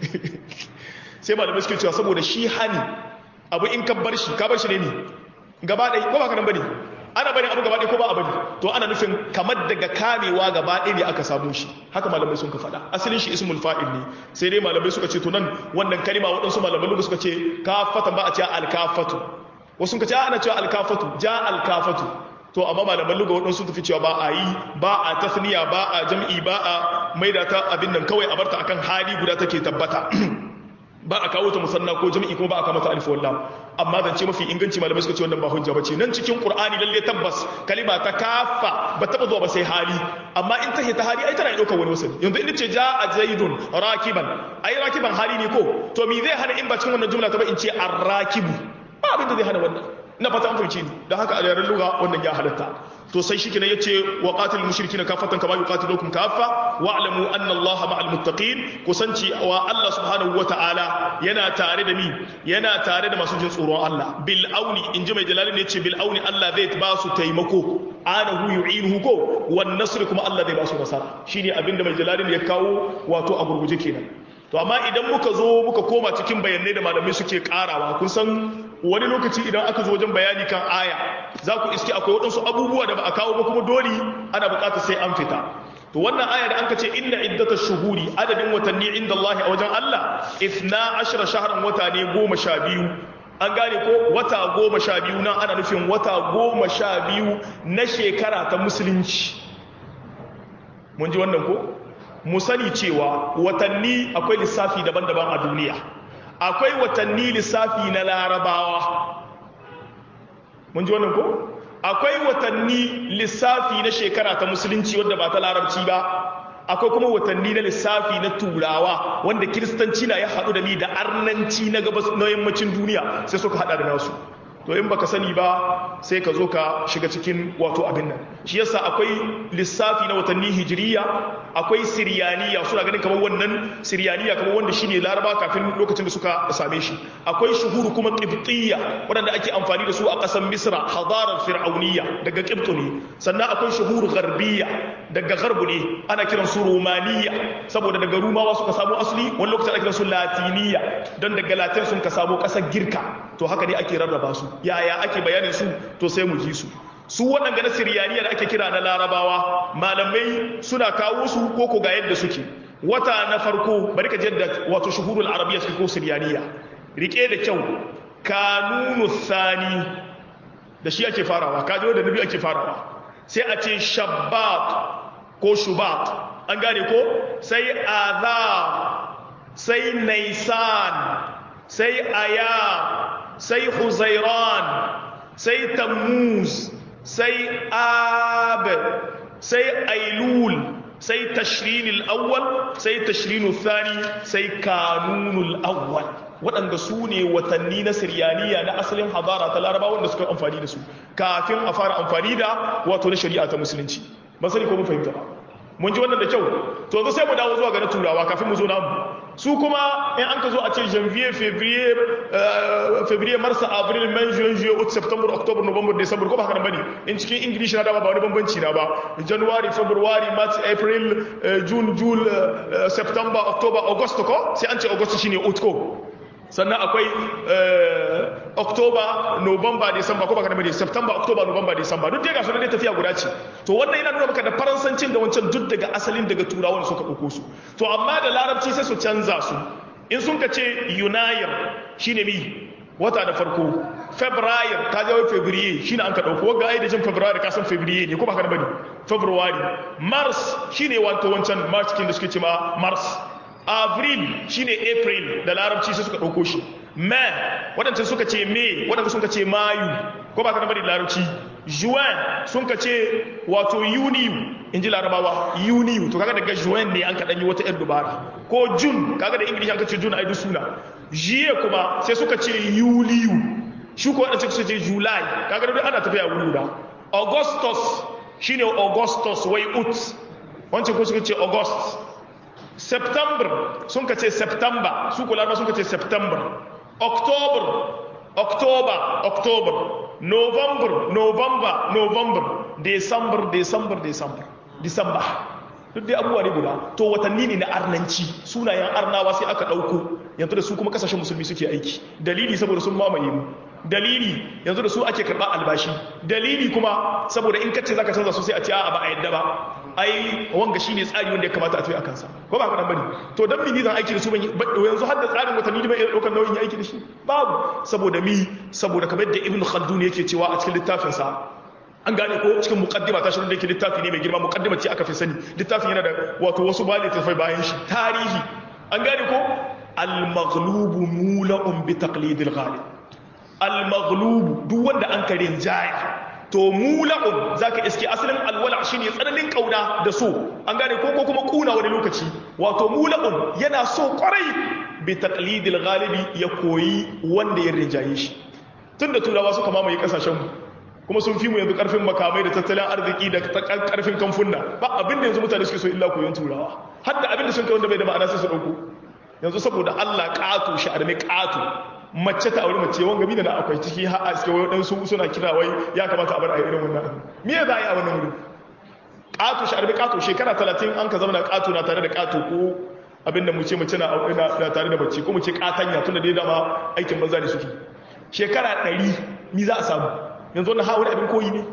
sai malamai suke cewa saboda shi hani abu in ka bar shi ka bar shi ne ne gaba ɗaya ko ba ka nan bane ana bari abu gaba ɗaya ko ba a bari to ana nufin kamar daga kamewa gaba ɗaya ne aka samu shi haka malamai sun ka faɗa asalin shi ismul fa'il ne sai dai malamai suka ce to nan wannan kalima waɗansu malamai lugu suka ce kafatan ba a ce alkafatu wasu suka ce ana cewa alkafatu ja alkafatu to amma malaman luga waɗansu tafi cewa ba a yi ba a tasniya ba a jam'i ba a maida ta abin nan kawai a barta akan hali guda take tabbata ba a kawo ta musanna ko jami'i kuma ba a kamata alif wallah amma zance mafi inganci malamai suka ce wannan ba hujja bace nan cikin qur'ani lalle tabbas kalima ta kafa ba taba zuwa ba sai hali amma in ta ta hali ai tana daukar wani wasali yanzu in ce jaa zaidun rakiban ai rakiban hali ne ko to me zai hana in ba cikin wannan jumla ta ba in ce arrakibu ba abin da zai hana wannan ina fata an fahimci ni dan haka a yaren lugha wannan ya halatta to sai shi kenan yace wa qatil mushrikina kafatan kama yuqatilukum kaffa wa'lamu anna allaha ma'al muttaqin kusanci wa Allah subhanahu wata'ala yana tare da ni yana tare da masu jin tsoron Allah bil auni inji mai jalali ne yace bil auni Allah zai ba su taimako anahu yu'inuhu ko wan nasr kuma Allah zai ba su nasara shine abinda mai jalali ne ya kawo wato a gurguje kenan to amma idan muka zo muka koma cikin bayanai da malamai suke karawa kun san wani lokaci idan aka zo wajen bayani kan aya za ku iske akwai waɗansu abubuwa da ba a kawo ba kuma dole ana buƙatar sai an fita to wannan aya da an ka ce inna iddata shuhuri adadin watanni inda Allah a wajen Allah ifna ashara shahran wata ne goma sha biyu an gane ko wata goma sha biyu nan ana nufin wata goma sha biyu na shekara ta musulunci mun ji wannan ko mu sani cewa watanni akwai lissafi daban-daban a duniya akwai watanni lissafi na larabawa mun ji wannan ko akwai watanni lissafi na shekara ta musulunci wadda ba ta larabci ba akwai kuma watanni na lissafi na turawa wanda kiristanci na ya haɗu da ni da arnanci na gabas na yammacin duniya sai suka haɗa da nasu to in baka sani ba sai ka zo ka shiga cikin wato abin nan shi yasa akwai lissafi na watanni hijiriya akwai siriyaniya suna ganin kamar wannan siriyaniya kamar wanda shine laraba kafin lokacin da suka same shi akwai shuhuru kuma qibtiyya wanda ake amfani da su a ƙasar misra hadarar fir'auniyya daga qibtu ne sannan akwai shuhuru gharbiyya daga gharbu ne ana kiran su romaniya saboda daga rumawa suka samu asali wani lokacin ana kiran su latiniya don daga latin sun ka samu ƙasar girka to haka ne ake rarraba su yaya ake bayanin su to sai mu ji su su waɗanda na siriyaniya da ake kira na larabawa malamai suna kawo su ko ko ga yadda suke wata na farko bari ka jadda wato shuhurul arabiya suke ko siriyaniya rike da kyau kanunu thani da shi ake farawa kaji da nabi ake farawa sai a ce shabbat ko shubat an gane ko sai azar sai naisan sai aya sai huzairan sai tammuz sai ab sai ailul sai tashrinul awwal sai tashrinul thani sai kanunul awwal waɗanda su ne watanni na siryaniya na asalin hadara ta laraba wanda suka amfani da su kafin a fara amfani da wato na shari'a ta musulunci ba sani ko mun fahimta ba mun ji wannan da kyau to zo sai mu dawo zuwa ga na turawa kafin mu zo namu su kuma in an ka zo a ce janvier février février mars avril mai juin juillet août septembre october november december ko ba haka bane in cikin english na dama ba wani bambanci na ba january february march april june june september october august ko sai an ce august shine août ko sannan akwai october november december ko baka da mai september october november december duk dai ga sunan dai tafiya guda ce to wannan yana nuna maka da faransancin da wancan duk daga asalin daga turawan suka ɗauko su to amma da larabci sai su canza su in sun ka ce yunayir shine mi wata da farko february ka jawo february shine an ka dauko wanga ai da jin february ka san february ne ko ba ka da bane february mars shine wato wancan march kin da suke ce ma mars avril shine april da larabci sai suka dauko shi may wadancan suka ce may wadanda suka ce mayu ko ba ka da bane da larabci juin sun ka ce wato yuniyu in ji larabawa yuniyu to kaga daga juin ne an ka danyi wata yar dubara ko june kaga da english an ka ce june ai duk suna jiye kuma sai suka ce yuliyu shi ko wadanda suka ce july kaga duk ana tafiya wuri da augustus shine augustus wai ut wancan ko suka ce august september sun ka ce september su ko larabawa sun ka ce september october october october november november november december december december december duk dai abubuwa ne guda to watanni ne na arnanci sunayen arnawa sai aka ɗauko yanzu da su kuma kasashen musulmi suke aiki dalili saboda sun mamaye mu dalili yanzu da su ake karɓa albashi dalili kuma saboda in kace zaka canza su sai a ce a ba a yadda ba ai wanga shine tsari wanda ya kamata a tafi a kansa ko ba ka dan bane to dan mi zan aiki da su ban yanzu har da tsarin watanni da bai daukar nauyin ya aiki da shi babu saboda mi saboda kamar da ibnu khaldun yake cewa a cikin littafin sa an gane ko cikin muqaddima ta shirin da yake littafi ne mai girma muqaddima ce aka fi sani littafin yana da wato wasu bali tafai bayan shi tarihi an gane ko al-maghlubu mula'un bi taqlidil ghalib al-maghlubu duk wanda an karin jaya to mula'un zaka iske asalin alwala shine tsananin kauna da so an gane ko ko kuma kuna wani lokaci wato mula'un yana so kwarai bi taqlidil ghalibi ya koyi wanda ya rinjaye shi tunda turawa suka mamaye kasashen mu kuma sun fi mu yanzu karfin makamai da tattalin arziki da karfin kamfunna ba abin da yanzu mutane suke so illa koyon turawa har da abin da sun kai wanda bai da ma'ana sai su dauko yanzu saboda Allah ƙato shi arme ƙato mace ta aure mace wanga mina na akwai ciki har a suke wai su suna kira wai ya kamata a bar a irin wannan abin me za a yi a wannan wurin ƙato shi arme ƙato shekara talatin an ka zama na ƙato na tare da ƙato ko abin da mu ce mace na aure na tare da mace ko mu ce ƙatanya tunda dai dama aikin banza ne suke shekara ɗari mi za a samu yanzu wannan hawa abin koyi ne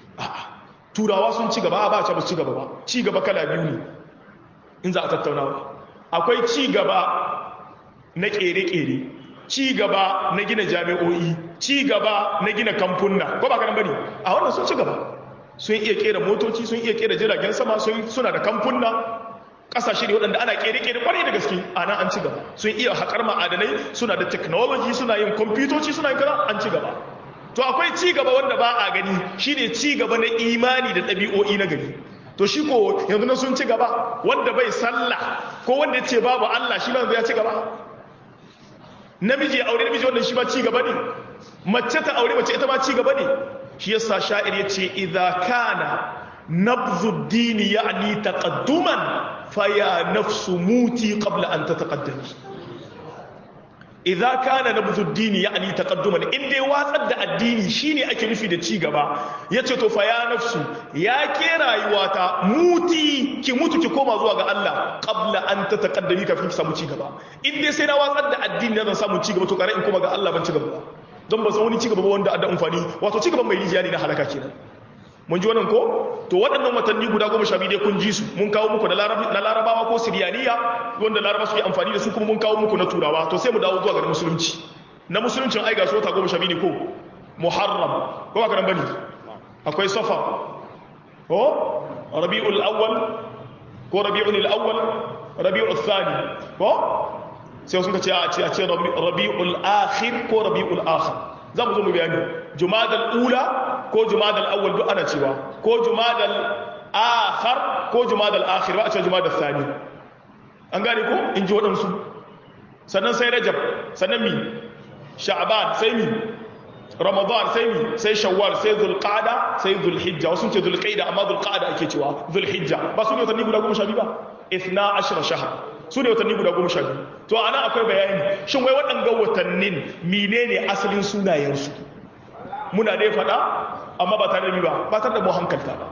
turawa sun ci gaba ba a ba ci gaba ba ci gaba kala biyu ne in za a tattaunawa akwai ci gaba na kere-kere ci gaba na gina jami'o'i ci gaba na gina kamfunna ko ba kanan bane a wannan sun ci gaba sun iya kera motoci sun iya kera jiragen sama suna da kamfunna kasashe ne waɗanda ana kere-kere kwarai da gaske a nan an ci gaba sun iya haƙar ma'adanai suna da technology suna yin kwamfutoci suna yin kaza an ci gaba to akwai ci gaba wanda ba a gani shine ci gaba na imani da ɗabi'o'i na gari to shi ko yanzu na sun ci gaba wanda bai sallah ko wanda ya ce babu Allah shi ma ya ci gaba namiji ya aure namiji wannan shi ma ci gaba ne mace ta aure mace ita ma ci gaba ne shi yasa sha'ir ya ce idza kana nabzu dini ya'ni taqadduman fa ya nafsu muti qabla an tataqaddami idza kana nabzu dini ya'ni taqadduman in dai watsar da addini shine ake nufi da ci gaba yace to fa ya nafsu ya ke rayuwata muti ki mutu ki koma zuwa ga Allah qabla an tataqaddami kafin ki samu ci gaba in dai sai na watsar da addini zan samu ci gaba to kare in koma ga Allah ban ci gaba ba don ba san wani ci gaba ba wanda da amfani wato ci gaban mai rijiya ne na halaka kenan mun ji wannan ko to waɗannan watanni guda goma sha biyu dai kun ji su mun kawo muku na larabawa ko siriyaniya wanda laraba suke amfani da su kuma mun kawo muku na turawa to sai mu dawo zuwa ga musulunci na musuluncin ai ga su wata goma sha biyu ne ko muharram ko ba ka nan bane akwai safa ko rabi'ul awwal ko rabi'ul awwal rabi'ul thani ko sai sun ka ce a ce a ce rabi'ul akhir ko rabi'ul akhir za mu zo mu bayani jumadal ula ko jumadal awwal duk ana cewa ko jumadal akhar ko jumadal akhir ba a ce jumadal thani an gane ko in ji waɗansu sannan sai rajab sannan mi sha'ban sai mi ramadan sai mi sai shawwal sai zulqa'da sai zulhijja wasu ce zulqa'da amma zulqa'da ake cewa zulhijja ba su ne watanni guda goma sha biyu ba 12 shahar su ne watanni guda goma sha biyu to a nan akwai bayani shin wai waɗanga watannin menene asalin sunayensu muna dai faɗa amma ba tare da ba ba tare da mu hankalta ba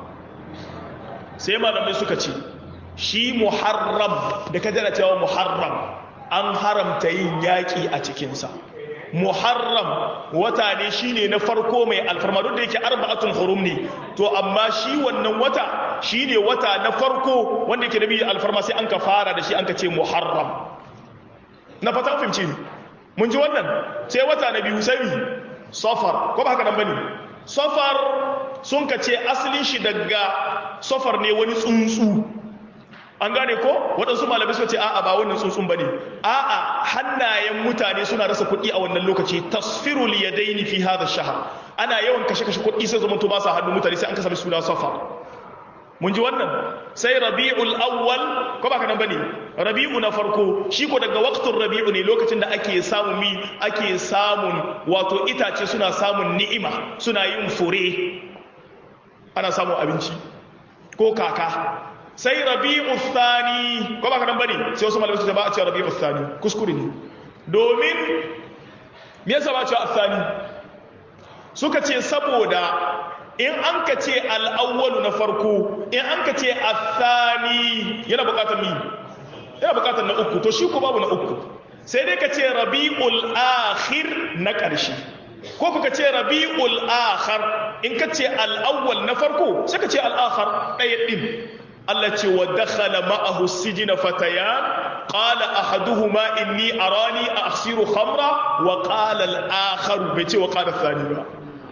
sai malamai suka ce shi muharram da ka jana cewa muharram an haramta yin yaƙi a cikinsa muharram wata ne shine na farko mai alfarma duk da yake arba'atun hurum ne to amma shi wannan wata shine wata na farko wanda yake da biyu alfarma sai an ka fara da shi an ka ce muharram na fata fahimci mun ji wannan sai wata na biyu sai safar ko ba haka nan bane safar sun ka ce asalin shi daga safar ne wani tsuntsu an gane ko waɗansu malamai suka ce a'a ba wannan tsuntsun bane a'a hannayen mutane suna rasa kuɗi a wannan lokaci tasfirul yadaini fi hadha shahr ana yawan kashe kashe kuɗi sai zama to ba sa hannun mutane sai an kasa suna safar mun ji wannan sai rabi'ul awwal ko ba nan bane rabi'u na farko shi ko daga waqtul rabi'u ne lokacin da ake samun mi ake samun wato itace suna samun ni'ima suna yin fure ana samun abinci ko kaka sai rabi'u thani ko ba nan bane sai wasu malamai su ba a ce rabi'u thani kuskure ne domin me yasa ba a ce thani suka ce saboda in an ka ce al'awwalu na farko in an ka ce athani yana bukatar mi yana bukatar na uku to shi ko babu na uku sai dai ka ce rabi'ul akhir na ƙarshe ko kuka ce rabi'ul akhar in ka ce al'awwal na farko sai ka ce al'akhar ɗaya ɗin Allah ce wa dakhala ma'ahu sijina fatayan qala ahaduhuma inni arani asiru khamra wa qala al-akhar bai ce wa qala thani ba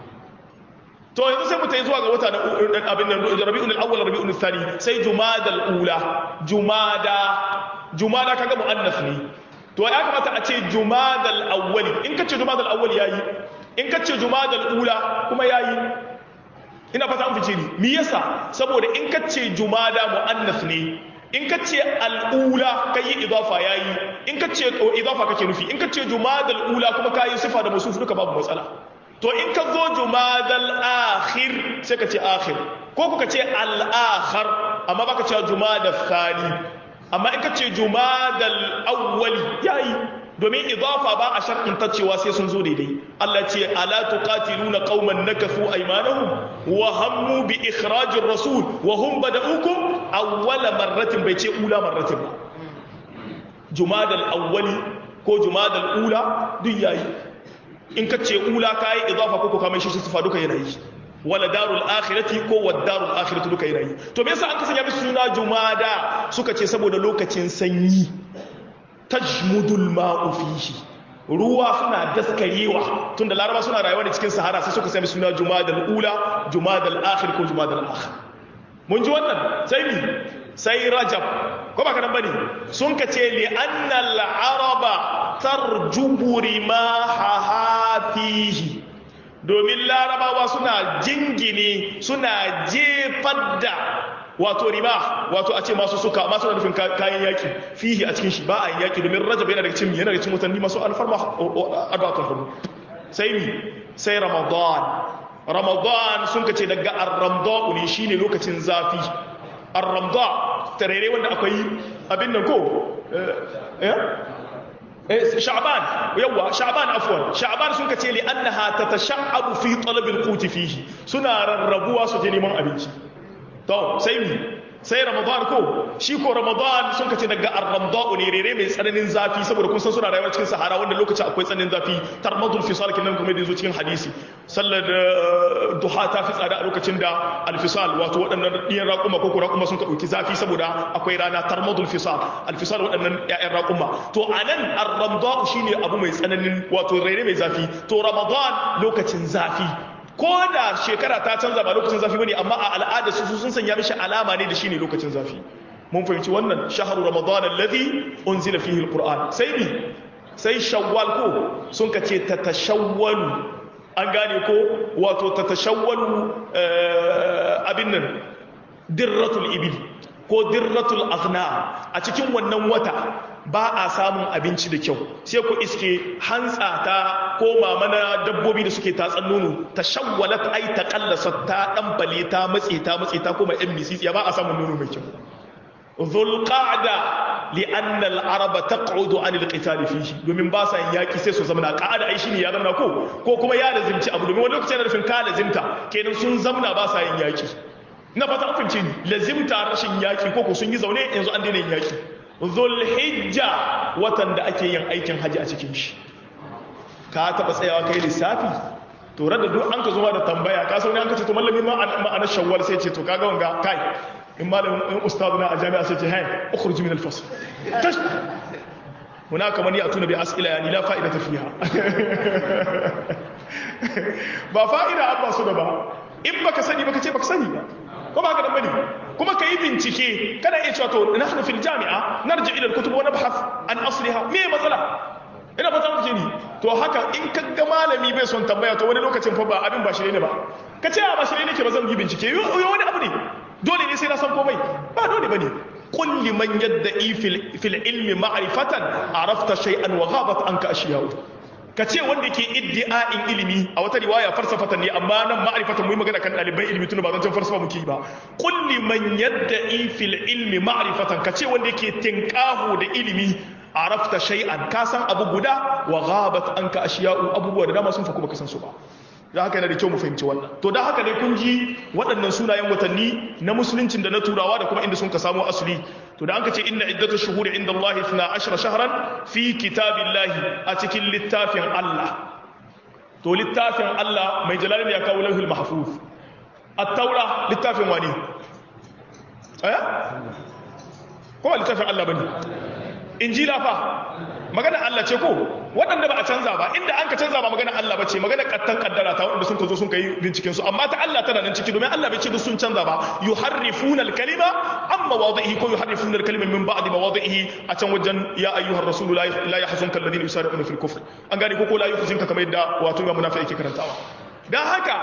to yanzu sai mu ta yi zuwa ga wata na abin nan rabi'un al-awwal rabi'un al-thani sai jumada al-ula jumada jumada kaga muannas ne to ya kamata a ce jumada al-awwali in ka ce jumada al-awwali yayi in ka ce jumada al-ula kuma yayi ina fata an fice ni me yasa saboda in ka ce jumada muannas ne in ka ce al'ula ka yi idafa yayi in ka ce idafa kake nufi in ka ce jumada al-ula kuma kayi sifa da musuf duka babu matsala to in ka zo jumadal akhir sai ka ce akhir ko kuka ce al-akhar amma baka ce jumadal thani amma in ka ce jumadal awwali yayi domin idafa ba a sharɗin cewa sai sun zo daidai Allah ce ala tuqatiluna qauman nakathu aymanahum wa hammu bi ikhrajir rasul wa hum bada'ukum awwala marratin bai ce ula marratin ba jumadal awwali ko jumadal ula duk yayi in ka ce ula ka yi idafa ko ka mai shi sifa duka yana yi wala darul akhirati ko wad darul akhirati duka yana yi to me yasa an kasanya musu suna jumada suka ce saboda lokacin sanyi tajmudul ma'u fihi ruwa suna daskarewa tunda laraba suna rayuwa da cikin sahara sai suka sami suna jumadal ula jumadal akhir ko jumadal akhir mun ji wannan sai ni sai rajab ko ba kanan bane sun ka ce li annal araba tarjubu rima hahatihi domin larabawa suna jingine suna jefar da wato rima wato a ce masu suka masu nufin kayan yaki fihi a cikin shi ba a yaki domin rajab yana daga cikin yana daga cikin mutane masu alfarma arbatun hudu sai mi sai ramadan ramadan sun ka ce daga ar-ramda'u ne shine lokacin zafi ar-ramda tarere wanda akwai abin nan ko eh sha'ban yawa sha'ban afwan sha'ban sun kace li annaha tatasha'abu fi talab al-qut fihi suna rarrabuwa su je neman abinci to sai mi sai ramadan ko shi ko ramadan sun kace daga ar-ramda'u ne rere mai tsananin zafi saboda kun san suna rayuwa cikin sahara wanda lokacin akwai tsananin zafi tarmadul fisal kinan kuma da yazo cikin hadisi sallar duha ta fi tsada a lokacin da alfisal wato waɗannan ɗiyan raƙuma ko raƙuma sun ka ɗauki zafi saboda akwai rana tarmadul fisal alfisal waɗannan ƴaƴan raƙuma to a nan ar-ramda'u shine abu mai tsananin wato rere mai zafi to ramadan lokacin zafi ko da shekara ta canza ba lokacin zafi bane amma a al'ada su sun sanya mishi alama ne da shine lokacin zafi mun fahimci wannan shahru ramadan alladhi unzila fihi alquran sai bi sai shawwal ko sun kace ta tashawwalu an gane ko wato ta tashawwalu abin nan dirratul ibil ko dirratul aghna a cikin wannan wata ba a samun abinci da kyau sai ku iske hantsa ta ko mamana dabbobi da suke tatsan nono ta shawwalat ai ta kallasa ta dan bale ta matse ta matse ta kuma yan misisi ba a samun nono mai kyau zulqa'da لأن العرب تقعد عن القتال فيه domin ba sa yaki sai su zamana qa'ada ai shine ya zamana ko ko kuma ya lazimci abu domin wani lokacin da rufin ka lazimta kenan sun zamana ba sa yin yaki na fata fince ni lazimta rashin yaki ko ko sun yi zaune yanzu an daina yin yaki zulhijja watan da ake yin aikin haji a cikin shi ka taba tsayawa kai lissafi to da duk an ka zuwa da tambaya ka sauni an ka ce to mallami ma ma'anar shawwal sai ce to kaga wanga kai in malamin in ustadu na a jami'a sai ce hai ukhruj min al-fasl tash hunaka man ya'tuna bi as'ila yani la fa'idata fiha ba fa'ida abba su da ba in baka sani baka ce baka sani ba ko ba ka da bane kuma ka yi bincike kana iya cewa to nahnu fil jami'a narji ila al-kutub wa nabhath an asliha me matsala ina fata muke ni to haka in ka ga malami bai son tambaya to wani lokacin fa ba abin ba shi ne ba ka ce ba shi ne nake ba zan yi bincike yo wani abu ne dole ne sai na san komai ba dole bane qul liman yadda'i fil fil ilmi ma'rifatan arafta shay'an wa ghabat anka ashiya'u ka ce wanda ke iddi'a'in ilimi a wata riwaya farsafatan ne amma nan ma'rifatan mu magana kan ɗaliban ilimi tun ba zan farsafa muke ba qul liman yadda'i fil ilmi ma'rifatan ka ce wanda ke tinqahu da ilimi arafta shay'an ka san abu guda wa ghabat anka ashiya'u abubuwa da dama sun fa kuma ka san su ba da haka yana da kyau mu fahimci wannan to da haka dai kun ji waɗannan sunayen watanni na musuluncin da na turawa da kuma inda sun ka samu asali to da an ka ce inna iddatu shuhuri inda Allah 12 shahran fi kitabillahi a cikin littafin Allah to littafin Allah mai jalalin ya kawo lauhul mahfuz at-taura littafin wani eh kuma littafin Allah bane injila fa magana Allah ce ko waɗanda ba a canza ba inda an ka canza ba magana Allah ba ce magana kattan kaddara ta waɗanda sun ka zo sun kai binciken su amma ta Allah tana nan ciki domin Allah bai ce duk sun canza ba yuharrifuna al-kalima an mawadihi ko yuharrifuna al-kalima min ba'di mawadihi a can wajen ya ayyuhar rasulu la yahzunka alladhina yusari'una fil kufr an gane ko ko la yuhzinka kamar yadda wato ya munafiki yake karantawa dan haka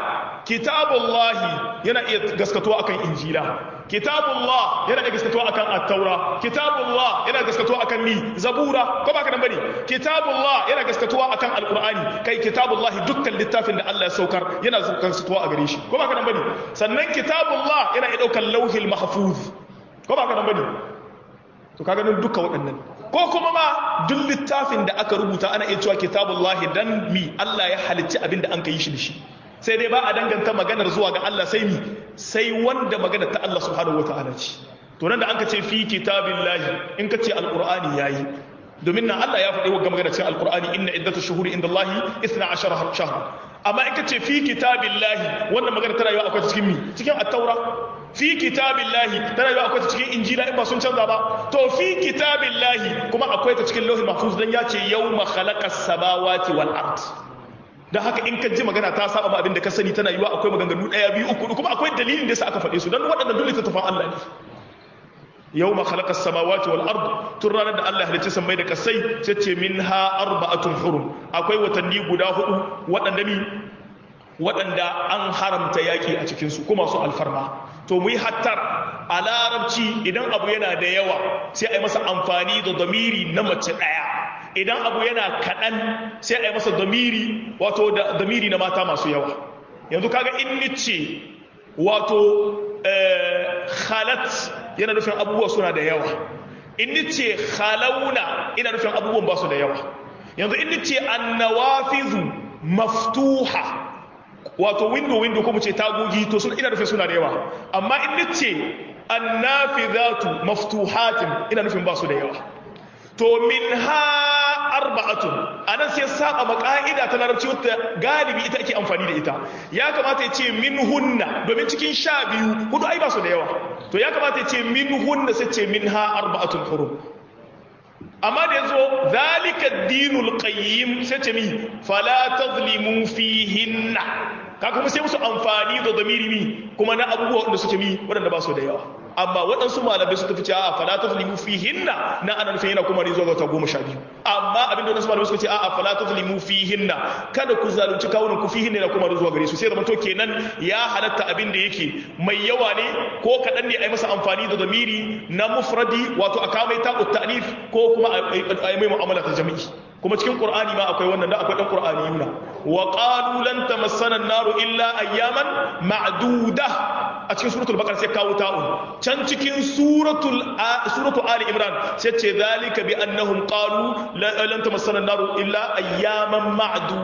kitabullahi yana iya gaskatuwa akan injila kitabullah yana iya gaskatuwa akan at-taura kitabullah yana gaskatuwa akan mi zabura ko baka nan bane kitabullah yana gaskatuwa akan alqur'ani kai kitabullahi dukkan littafin da Allah ya saukar yana gaskatuwa a gare shi ko baka nan bane sannan kitabullah yana iya daukar lauhil mahfuz ko baka nan bane to kaga nan duka waɗannan ko kuma ma duk littafin da aka rubuta ana iya cewa kitabullahi dan mi Allah ya halicci abin da an ka yi shi da shi sai dai ba a danganta maganar zuwa ga Allah sai mi sai wanda maganar ta Allah subhanahu wataala ce to nan da an ka ce fi kitabillahi in ka ce alqur'ani yayi domin nan Allah ya faɗi wa magana cikin alqur'ani inna iddatu shuhuri indallahi 12 shahra amma in ka ce fi kitabillahi wannan magana tana yiwa akwai cikin mi cikin at-taura fi kitabillahi tana yiwa akwai cikin injila in ba sun canza ba to fi kitabillahi kuma akwai ta cikin lauhul mahfuz dan ya ce yawma khalaqas samawati wal ard dan haka in ka ji magana ta saba ma abin da ka sani tana yiwa akwai maganganu daya biyu uku kuma akwai dalilin da yasa aka faɗe su dan waɗannan dole ta tafan Allah ne yawma khalaqas samawati wal ard tun ranar da Allah halicci sammai da kasai sai ce minha arba'atun hurum akwai watanni guda hudu waɗanda mi waɗanda an haramta yaƙi a cikinsu kuma su alfarma to mu yi hattar a larabci idan abu yana da yawa sai a yi masa amfani da damiri na mace ɗaya idan abu yana kaɗan sai a yi masa damiri wato da damiri na mata masu yawa yanzu kaga in nice wato khalat yana nufin abubuwa suna da yawa in nice khalauna ina nufin abubuwan ba su da yawa yanzu in nice annawafizu maftuha wato window window ko mu ce tagogi to sun ina nufin suna da yawa amma in nace annafidatu maftuhatin ina nufin ba su da yawa to minha arba'atun anan sai saba maka'ida ta larabci wata galibi ita ake amfani da ita ya kamata ya ce minhunna domin cikin sha biyu hudu ai ba su da yawa to ya kamata ya ce minhunna sai ce minha arba'atun hurum amma da yazo zalika dinul qayyim sai ce mi fala tazlimu fihinna ka kuma sai musu amfani da zamiri mi kuma na abubuwa wanda suke mi waɗanda ba su da yawa amma waɗansu malamai su tafi cewa fala tazlimu fihinna na ana nufin yana kuma ne zuwa ga goma sha biyu amma abin da waɗansu malamai suka ce a'a fala tazlimu fihinna kada ku zalunci kawunan ku fihinna yana kuma zuwa gare su sai zama to kenan ya halatta abin da yake mai yawa ne ko kaɗan ne a yi masa amfani da zamiri na mufradi wato a kamai ta'ut ta'nif ko kuma a yi mai mu'amala ta jami'i kuma cikin qur'ani ma akwai wannan da akwai dan qur'ani yuna wa qalu lan tamassana an-naru illa ayyaman ma'duda a cikin suratul baqara sai kawo ta'un can cikin suratul suratu ali imran sai ce zalika bi annahum qalu lan tamassana an-naru illa ayyaman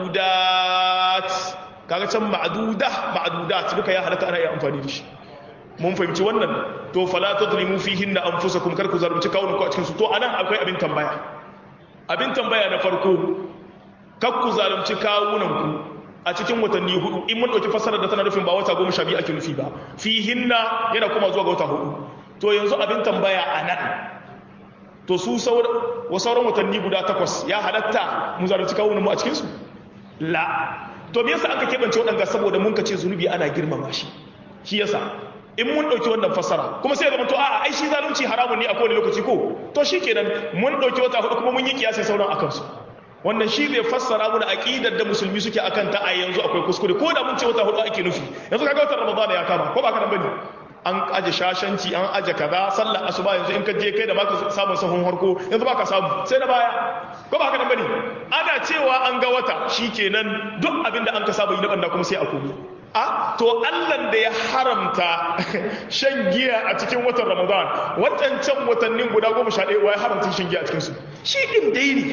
ma'dudat kaga can ma'duda ma'dudat duka ya halatta ana iya amfani da shi mun fahimci wannan to fala tadlimu fihinna anfusakum kar ku zalunci kawunan ku a cikin su to anan akwai abin tambaya abin tambaya na farko kar ku zalunci kawunan ku a cikin watanni hudu in mun dauki fasarar da tana nufin ba wata goma sha biyu ake nufi ba fihinna yana kuma zuwa ga wata hudu to yanzu abin tambaya anan to su sauran watanni guda takwas ya halatta mu zalunci kawunan mu a cikin su la to me yasa aka keɓance waɗanda saboda mun kace zunubi ana girmama shi shi yasa in mun ɗauki wannan fassara kuma sai ya zama to a'a ai shi zalunci haramun ne a kowane lokaci ko to shikenan mun ɗauki wata hudu kuma mun yi kiyasi sauran akan su wannan shi zai fassara mana aqidar da musulmi suke akan ta a yanzu akwai kuskure ko da mun ce wata hudu ake nufi yanzu kaga watan ramadana ya kama ko ba ka nan bane an aje shashanci an aje kaza sallar asuba yanzu in ka je kai da baka samun sahun harko yanzu baka samu sai na baya ko ba haka nan bane ana cewa an ga wata shikenan duk abin da an ka saba yi na banda kuma sai a komi a to Allah da ya haramta shan giya a cikin watan Ramadan waɗancan watannin guda goma sha ɗaya ya haramta shan giya a cikin su shi din dai ne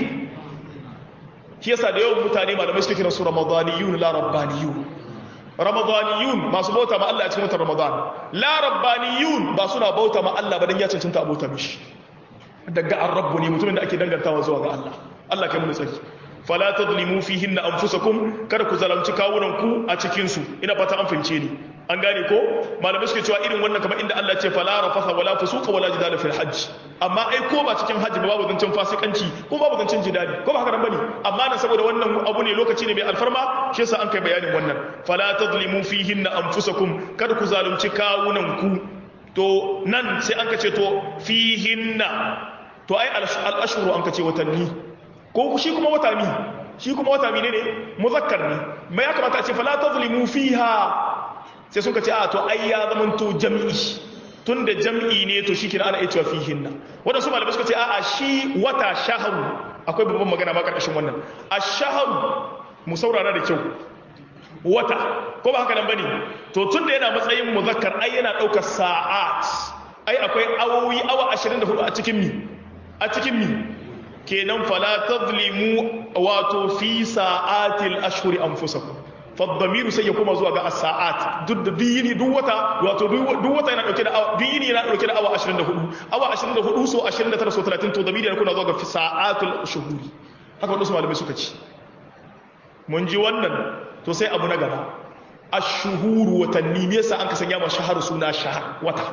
shi yasa da yawan mutane malamai suke kiran su ramadaniyun la rabbaniyun ramadaniyun masu bauta ma Allah a cikin watan ramadan la rabbaniyun ba suna bauta ma Allah ba dan ya cancanta abota mishi daga ar-rabbu ne mutumin da ake dangantawa zuwa ga Allah Allah kai mu tsari fala tadlimu fihinna anfusakum kada ku zalunci kawunan ku a cikin su ina fata an fahimce ni an gane ko malamai suke cewa irin wannan kamar inda Allah ce fala rafatha wala fusuqa wala jidala fil hajj amma ai ko ba cikin hajji ba babu zancen fasikanci ko babu zancen jidali ko ba haka nan bane amma nan saboda wannan abu ne lokaci ne mai alfarma shi yasa an kai bayanin wannan fala tadlimu fihinna anfusakum kada ku zalunci kawunan ku to nan sai an ka ce to fihinna to ai al-ashhuru an ka ce watanni ko shi kuma wata mi shi kuma wata mi ne ne muzakkar ne mai ya kamata a ce fala tazlimu fiha sai sun ka ce a to ai ya zamanto jam'i tunda jam'i ne to shi kina ana iya cewa fihinna wadansu malamai suka ce a a shi wata shaharu akwai babban magana ma karkashin wannan ash-shaharu mu saurara da kyau wata ko ba haka nan bane to tunda yana matsayin muzakkar ai yana daukar sa'at ai akwai awowi awa 24 a cikin mi a cikin mi kenan fala tadlimu wato fi sa'atil ashhuri anfusakum fadamiru sai ya koma zuwa ga as-sa'at duk da duk duk wata wato duk wata yana dauke da awa duk yini yana dauke da awa 24 awa 24 so 29 so 30 to damiri yana kuna zuwa ga fi sa'atul shuhuri haka wadansu malamai suka ci mun ji wannan to sai abu na gaba ash-shuhuru watanni me yasa an ka sanya ma shahar suna shahar wata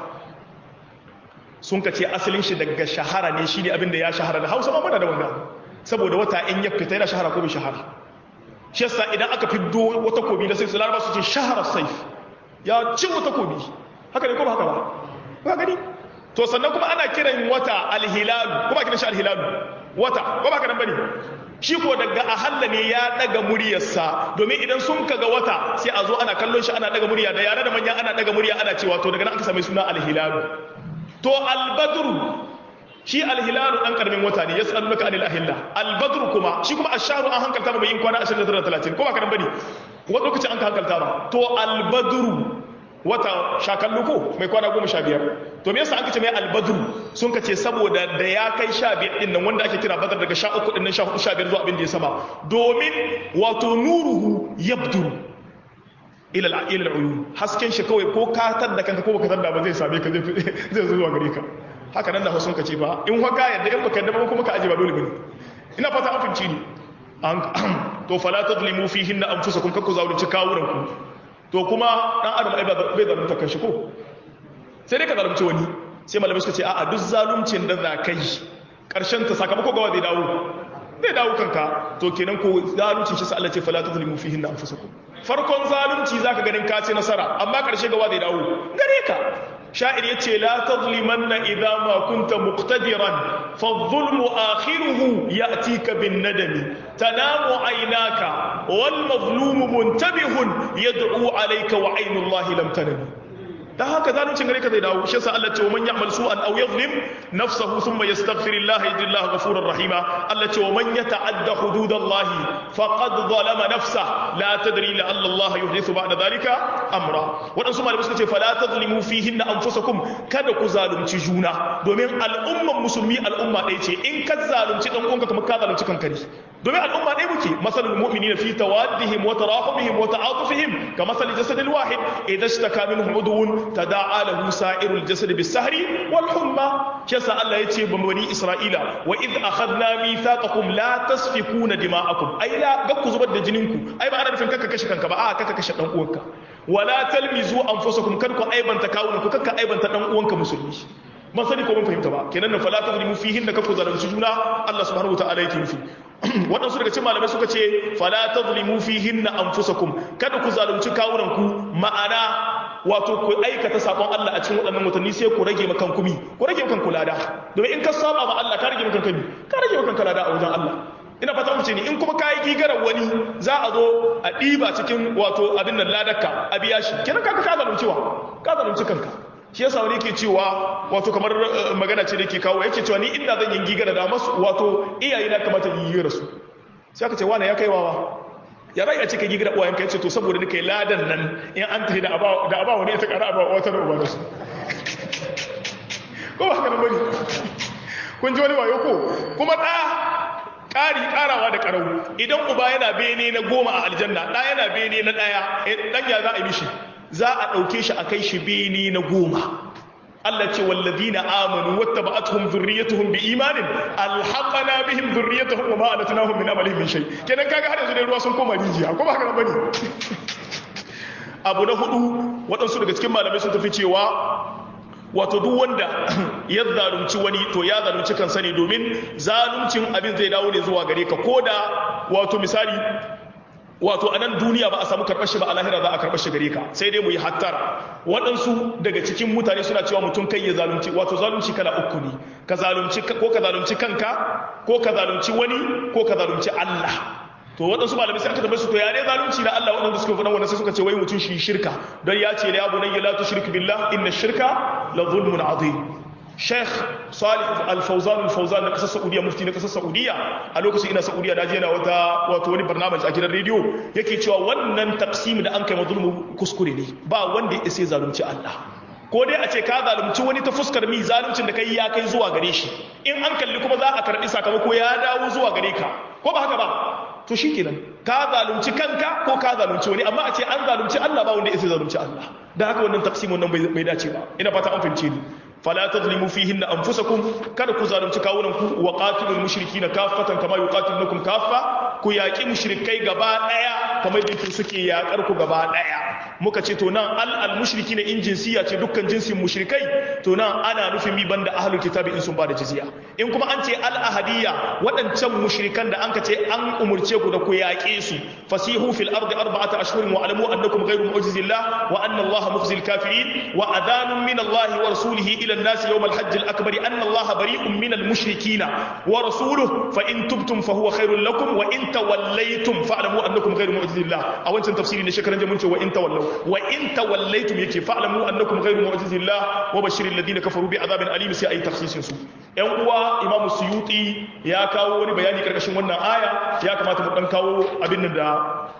sun ka ce asalin shi daga shahara ne shi ne abinda ya shahara da hausa ma muna da wanga saboda wata in ya fita yana shahara ko bai shahara shi yasa idan aka fiddo wata kobi da sai su laraba su ce shahara saif ya ci wata kobi haka ne ko ba haka ba ba gani to sannan kuma ana kiran wata alhilalu kuma kiran shi alhilalu wata ko ba haka nan bane shi ko daga ahalla ne ya daga muryarsa domin idan sun kaga wata sai a zo ana kallon shi ana daga murya da yare da manya ana daga murya ana cewa to daga nan aka same suna alhilalu to albadru shi alhilalu dan karamin wata ne yas'alunaka anil ahilla albadru kuma shi kuma ashharu an hankalta ba yin kwana 29 30 ko ba karan bane wani lokaci an ka hankalta ba to albadru wata shakallu ko mai kwana 15 to me yasa an kace mai albadru sun kace saboda da ya kai 15 din nan wanda ake kira badar daga 13 din nan 14 15 zuwa abin da ya sama domin wato nuruhu yabduru ila ila uyun hasken shi kawai ko ka tar da kanka ko baka tar da ba zai same ka zai zo zuwa gare ka haka nan da hausun ka ce ba in haka yadda in baka yadda ba kuma ka aje ba dole bane ina fata an finci ni to fala tadlimu fihinna anfusakum kakku zalunci kawuran ku to kuma dan adam ai bai zalunta kanshi ko sai dai ka zalunci wani sai malamai suka ce a'a duk zaluncin da za ka yi karshen ta sakamako gawa zai dawo zai dawo kanka to kenan ko zaluncin shi sai Allah ce fala tadlimu fihinna anfusakum farkon zalunci zaka ganin ka ce nasara amma karshe gawa zai dawo gare ka sha'ir yace la tazlimanna idza ma kunta muqtadiran fa adh-dhulmu akhiruhu ya'tika bin nadami tanamu aynaka wal mazlumu muntabihun yad'u alayka wa aynu allahi lam tanami dan haka zaluncin gare ka zai dawo shi yasa Allah ce wa man ya'mal su'an aw yadhlim nafsahu thumma yastaghfir Allah yajid Allah ghafurur rahima Allah ce wa man yata'adda hududallahi faqad zalama nafsahu la tadri la Allah yuhdithu ba'da dhalika amra waɗansu malamai suka ce fala tazlimu fihin anfusakum kada ku zalunci juna domin al'umman musulmi al'umma ɗaya ce in ka zalunci dan uwanka kamar ka zalunci kanka ne domin al'umma ɗaya muke masalul mu'minina fi tawaddihim wa tarahumihim wa ta'atufihim ka masal jasadil wahid idza ishtaka minhu udwun tada'a lahu sa'irul jasad bis-sahri wal humma kisa Allah yace ba bani Isra'ila wa id akhadna mithaqakum la tasfikuna dima'akum ai la ga ku zubar da jininku ai ba ana nufin kaka kashe kanka ba a kaka kashe dan uwanka wala talmizu anfusakum kar ku aibanta kawunan ku kaka aibanta dan uwanka musulmi ban sani ko mun fahimta ba kenan nan fala tazlimu fihin da kaku zalunci juna Allah subhanahu wataala yake nufi waɗansu daga cikin malamai suka ce fala tazlimu fihin anfusakum kada ku zalunci kawunan ku ma'ana wato ku aikata sabon Allah a cikin waɗannan watanni sai ku rage makan kumi ku rage makan kulada domin in ka saba ma Allah ka rage makan kumi ka rage makan kulada a wajen Allah ina fata mutum ne in kuma kayi gigarar wani za a zo a ɗiba cikin wato abin nan ladarka a biya shi kenan kaka ka zalunci wa ka zalunci kanka shi yasa wani yake cewa wato kamar magana ce da yake kawo yake cewa ni inda zan yi gigara da masu wato iyaye na kamata yi yi rasu sai aka ce wani ya kai wawa ya rai a cika gigira uwayen ka yace to saboda nika yi ladan nan in an tafi da aba da aba wani ya ta kara aba wata da uba da su ko ba kana bane kun ji wani wayo ko kuma da ƙari ƙarawa da ƙarau idan uba yana bene na goma a aljanna ɗa yana bene na ɗaya ɗan ya za a yi mishi za a ɗauke shi a kai shi bene na goma Allah ce wallazina amanu wattaba'atuhum dhurriyyatuhum biimanin alhaqana bihim dhurriyyatuhum wa ma alatnahum min amalihim min shay kenan kaga har yanzu dai ruwa sun koma rijiya ko ba haka bane abu na hudu waɗansu daga cikin malamai sun tafi cewa wato duk wanda ya zalunci wani to ya zalunci kansa ne domin zaluncin abin zai dawo ne zuwa gare ka ko da wato misali wato a nan duniya ba a samu karɓar shi ba a lahira za a karɓar shi gare ka sai dai mu yi hattara waɗansu daga cikin mutane suna cewa mutum kai ya zalunci wato zalunci kala uku ne ka zalunci ko ka zalunci kanka ko ka zalunci wani ko ka zalunci Allah to waɗansu malamai sai aka tambaye su to ya ne zalunci na Allah waɗanda suka faɗa wannan sai suka ce wai mutum shi shirka don ya ce ya bunayya la tushrik billah inna shirka la zulmun azim Sheikh Salih Al-Fawzan Al-Fawzan na kasar Saudiya mufti na kasar Saudiya a lokacin ina Saudiya da je na wata wato wani barnamiji a gidan rediyo yake cewa wannan taqsim da an kai mazlumu kuskure ne ba wanda ya isa zalunci Allah ko dai a ce ka zalunci wani ta fuskar mi zaluncin da kai ya kai zuwa gare shi in an kalli kuma za a karbi sakamako ya dawo zuwa gare ka ko ba haka ba to shikenan ka zalunci kanka ko ka zalunci wani amma a ce an zalunci Allah ba wanda ya zalunci Allah da haka wannan taqsimun nan bai dace ba ina fata an fahimce ni fala tazlimu fihinna anfusakum kada ku zalunci kawunanku wa qatilul mushrikeena kaffatan kama yuqatilukum kaffa ku yaki mushrikai gaba daya kamar yadda suke yakar ku gaba daya muka ce to nan al al mushrikeena in jinsiya ce dukkan jinsin mushrikai to nan ana nufin mi banda ahlul kitabi in sun bada jizya in kuma an ce al ahadiyya wadancan mushrikan da anka ce an umurce ku da ku yaƙe su fasihu fil ardi arba'ata ashhurin wa alamu annakum ghayru mu'jizillah wa anna allaha mukhzil kafirin wa adanun min allahi wa rasulihi ila الناس يوم الحج الأكبر أن الله بريء من المشركين ورسوله فإن تبتم فهو خير لكم وإن توليتم فاعلموا أنكم غير معجز الله أو أنت تفسيري نشكرا جمونت وإن تولوا وإن توليتم يكي فاعلموا أنكم غير معجز الله وبشر الذين كفروا بعذاب أليم سي أي تخصيص سوء ‘yan uwa imamu suyuti ya kawo wani bayani karkashin wannan aya ya kamata mu ɗan kawo abin da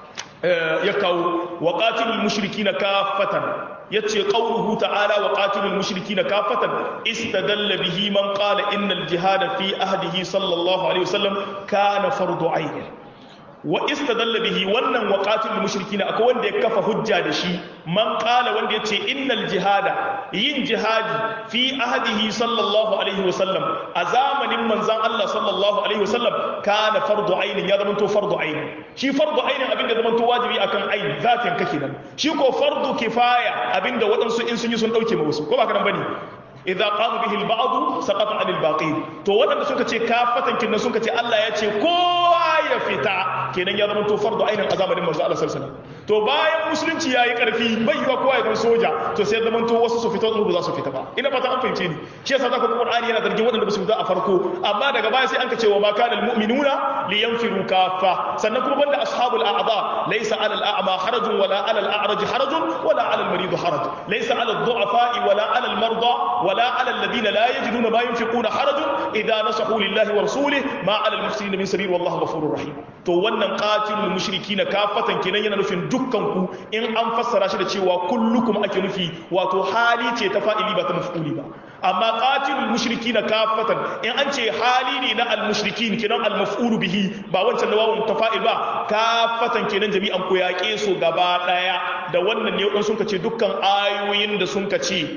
ya kawo wa qatilul mushrikina kafatan yace qawluhu ta'ala wa qatilul mushrikina kafatan istadalla bihi man qala innal jihada fi ahdihi sallallahu alaihi wasallam kana fardu ayn wa istadalla bihi wannan wa qatilul mushrikina akwai wanda ya kafa hujja da shi man qala wanda yace innal jihada yin jihadi fi ahdihi sallallahu alaihi wasallam a zamanin manzon Allah sallallahu alaihi wasallam kana fardu ayn ya zama to fardu ayn shi fardu ayn abinda zama to wajibi akan ayn zatin kake nan shi ko fardu kifaya abinda waɗansu in sun yi sun dauke ma wasu ko ba ka nan bane idza qama bihi al-ba'd saqata 'anil baqi to wadanda suka ce kafatan kinnan suka ce Allah ya ce kowa ya fita kenan ya zama to fardu ainin a zamanin manzo Allah sallallahu alaihi wasallam to bayan musulunci yayi karfi bai yiwa kowa ya zama soja to sai zama to wasu su fita wasu ba za su fita ba ina fata an fahimce ni shi yasa zaka ga Qur'ani yana zargin wadanda ba su fita a farko amma daga baya sai an ka ce wa ma kana al-mu'minuna liyanfiru kaffa sannan kuma banda ashabul a'dha laysa 'ala al-a'ma harajun wala 'ala al-a'raj harajun wala 'ala al-marid haraj laysa 'ala ad-du'afa wala 'ala al-marda ولا على الذين لا يجدون ما ينفقون حرج إذا نصحوا لله ورسوله ما على المحسنين من سبيل والله غفور رحيم to wannan qatilul mushrikin kafatan kenan yana nufin dukkan ku in an fassara shi da cewa kullukum ake nufi wato hali ce ta fa'ili ba ta maf'uli ba amma qatilul mushrikina kafatan in an ce hali ne na al-mushrikin kenan al-maf'ulu bihi ba wancan da wawun tafa'il ba kafatan kenan jami'an ku yaƙe su gaba daya da wannan ne wadan sun ce dukkan ayoyin da sun ce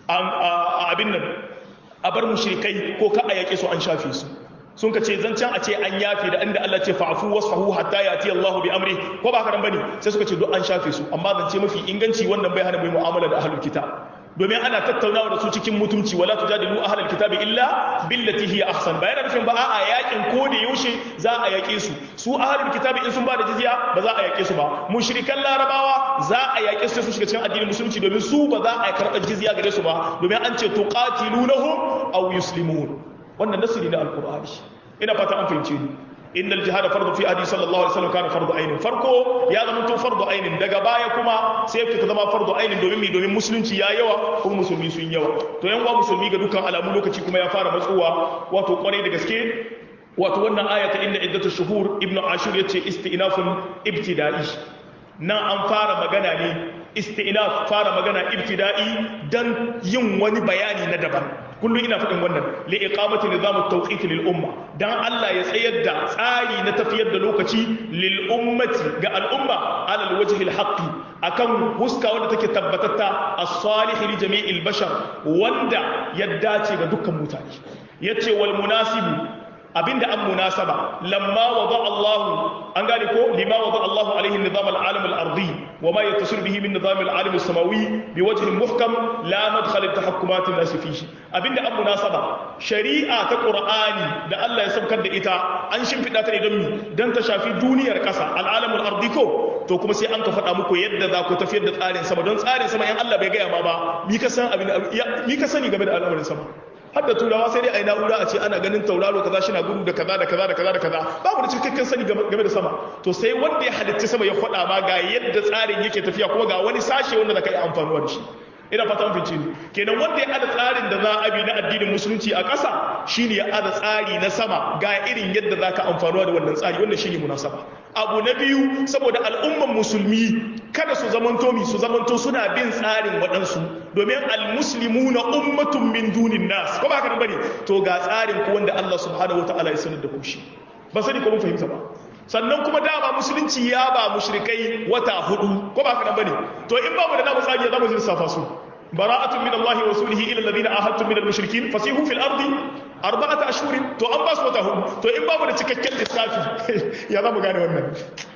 abin nan a bar mushrikai ko ka a yaƙe su an shafe su sun ka ce zancen a ce an yafe da inda Allah ce fa'afu wasfahu hatta yati Allah bi amri ko ba haka nan bane sai suka ce duk an shafe su amma zance mafi inganci wannan bai hana mai mu'amala da ahlul kitab domin ana tattaunawa da su cikin mutunci wala tujadilu ahlul kitabi illa billati hiya ahsan ba yana nufin ba a yakin ko da yaushe za a yake su su ahlul kitabi in sun ba da jizya ba za a yake su ba mushrikan larabawa za a yake su su shiga cikin addinin musulunci domin su ba za a karɓar jizya gare su ba domin an ce tuqatilunahum aw yuslimun wannan nasiri na alkur'ani ina fata an fahimce ni innal jihad fardu fi hadisi sallallahu alaihi wasallam kana fardu ainin farko ya zama to fardu ainin daga baya kuma sai ta zama fardu ainin domin mi domin musulunci ya yawa kuma musulmi sun yawa to yan uwa musulmi ga dukkan alamu lokaci kuma ya fara matsuwa wato kwarai da gaske wato wannan aya ta inda iddatu shuhur ibnu ashur yace istinafun ibtida'i nan an fara magana ne istinaf fara magana ibtida'i dan yin wani bayani na daban kullum ina faɗin wannan li iqamati nizam at-tawqit lil umma dan Allah ya tsayar da tsari na tafiyar da lokaci lil ummati ga al'umma ala al-wajhi al-haqqi akan huska wanda take tabbatatta as-salih li jami'il bashar wanda ya dace ga dukkan mutane yace wal munasibu abinda an munasaba lamma wada Allah an gane ko lima wada Allah alaihi nizam al-alam al-ardi wa ma yattasil bihi min nizam al-alam as-samawi bi wajhin muhkam la madkhal at-tahakkumat an-nas fihi abinda an munasaba shari'a ta Qur'ani da Allah ya saukar da ita an shimfida ta ne don mi dan ta shafi duniyar kasa al-alam al-ardi ko to kuma sai an ka faɗa muku yadda za ku tafiyar da tsarin sama don tsarin sama in Allah bai gaya ma ba mi ka san abin mi ka sani game da al'amarin sama har da turawa sai dai a yi na'ura a ce ana ganin tauraro kaza shi na gudu da kaza da kaza da kaza da kaza babu da cikakken sani game da sama to sai wanda ya halitta sama ya faɗa ma ga yadda tsarin yake tafiya kuma ga wani sashe wanda za ka yi amfanuwa da shi ina fata mun fice ni kenan wanda ya ada tsarin da za a bi na addinin musulunci a ƙasa shine ya ada tsari na sama ga irin yadda za ka amfanuwa da wannan tsari wannan shine munasaba abu na biyu saboda al'umman musulmi kada su zamanto mi su zamanto suna bin tsarin waɗansu domin almuslimu na ummatun min dunin nas ko ba haka nan bane to ga tsarin ku wanda Allah subhanahu wataala ya sanar da ku shi ba sani ko mun fahimta ba sannan kuma dama musulunci ya ba mushrikai wata hudu ko ba haka nan bane to in babu da namu tsari ya zama jin safa su bara'atun min Allah wa rasulihi ila alladhina ahadtum min al-mushrikin fasihu fil ardi arba'ata ashhurin to an ba su wata hudu to in babu da cikakken lissafi ya zamu gane wannan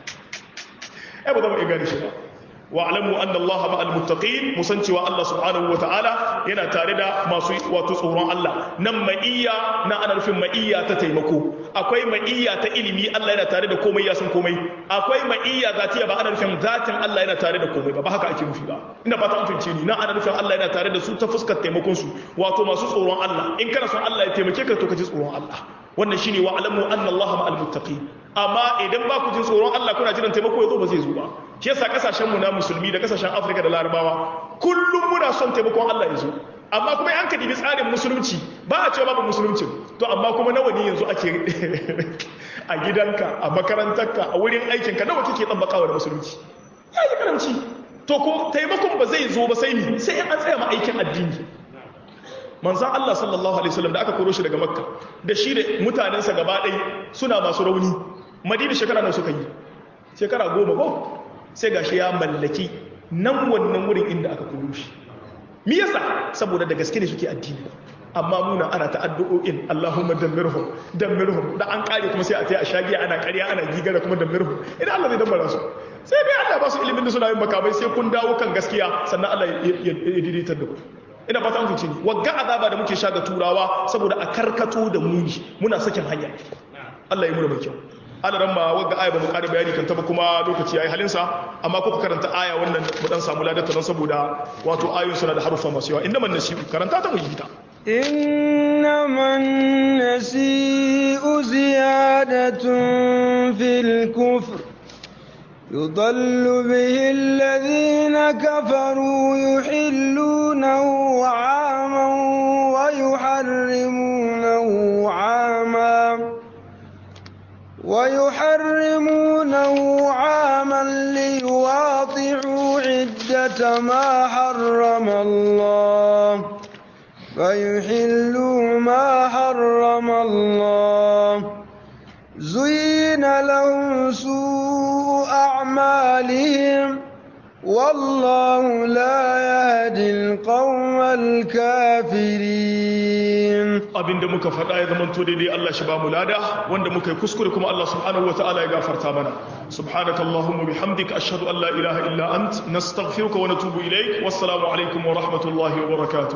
ai ba za mu iya gane shi ba wa'lamu anna Allah ma'al muttaqin musan cewa Allah subhanahu wa ta'ala yana tare da masu wato tsoron Allah nan ma'iyya na ana nufin ma'iyya ta taimako akwai ma'iyya ta ilimi Allah yana tare da komai ya san komai akwai ma'iyya zatiya ba ana nufin zatin Allah yana tare da komai ba ba haka ake nufi ba ina fata an fahimce ni nan ana nufin Allah yana tare da su ta fuskar taimakon su wato masu tsoron Allah in kana son Allah ya taimake ka to ka ji tsoron Allah wannan shine wa alamu anna Allah ma'al muttaqin amma idan ba ku jin tsoron Allah kuna jiran taimako ya zo ba zai zo ba shi yasa kasashen mu na musulmi da kasashen Afirka da Larabawa kullum muna son taimakon Allah ya zo amma kuma an ka dibi tsarin musulunci ba a cewa babu musulunci to amma kuma nawa ne yanzu ake a gidanka a makarantarka a wurin aikinka nawa kike tsabbakawa da musulunci ya yi karamci to ko taimakon ba zai zo ba sai ni sai an tsaya ma aikin addini manzan Allah sallallahu Alaihi wasallam da aka koro shi daga makka da shi da mutanensa gaba ɗai suna masu rauni madina shekara nan suka yi shekara goma ba sai ga shi ya mallaki nan wannan wurin inda aka koro shi mi yasa saboda da gaske ne suke addini amma muna ana ta addu'o'in Allahumma dammirhum dammirhum da an kare kuma sai a tayi a shagiya ana ƙarya ana gigara kuma dammirhum idan Allah zai dammara su sai dai Allah ba su ilimin da suna yin makamai sai kun dawo kan gaskiya sannan Allah ya daidaita da ku ina fata an fice ni wagga azaba da muke sha ga turawa saboda a karkato da muni muna sakin hanya Allah ya muna mai kyau Allah ran ma wagga aya ba mu ƙara bayani kan ta ba kuma lokaci yayi halin sa amma kuka karanta aya wannan mu dan samu ladata don saboda wato ayoyin suna da harufa masu yawa inda man nasibu karanta ta mu yi ta إنما النسيء زيادة في الكفر يضل به الذين كفروا يحلونه عاما ويحرمونه عاما ويحرمونه عاما ليواطعوا عدة ما حرم الله فيحلوا ما حرم الله زين لهم سوء أعمالهم والله لا يهدي القوم الكافرين abinda muka faɗa ya zama to daidai Allah shi ba mu lada wanda muka yi kuskure kuma Allah subhanahu wataala ya gafarta mana subhanakallahumma bihamdika ashhadu an la ilaha illa ant nastaghfiruka wa natubu ilaik wassalamu alaikum wa rahmatullahi wa barakatuh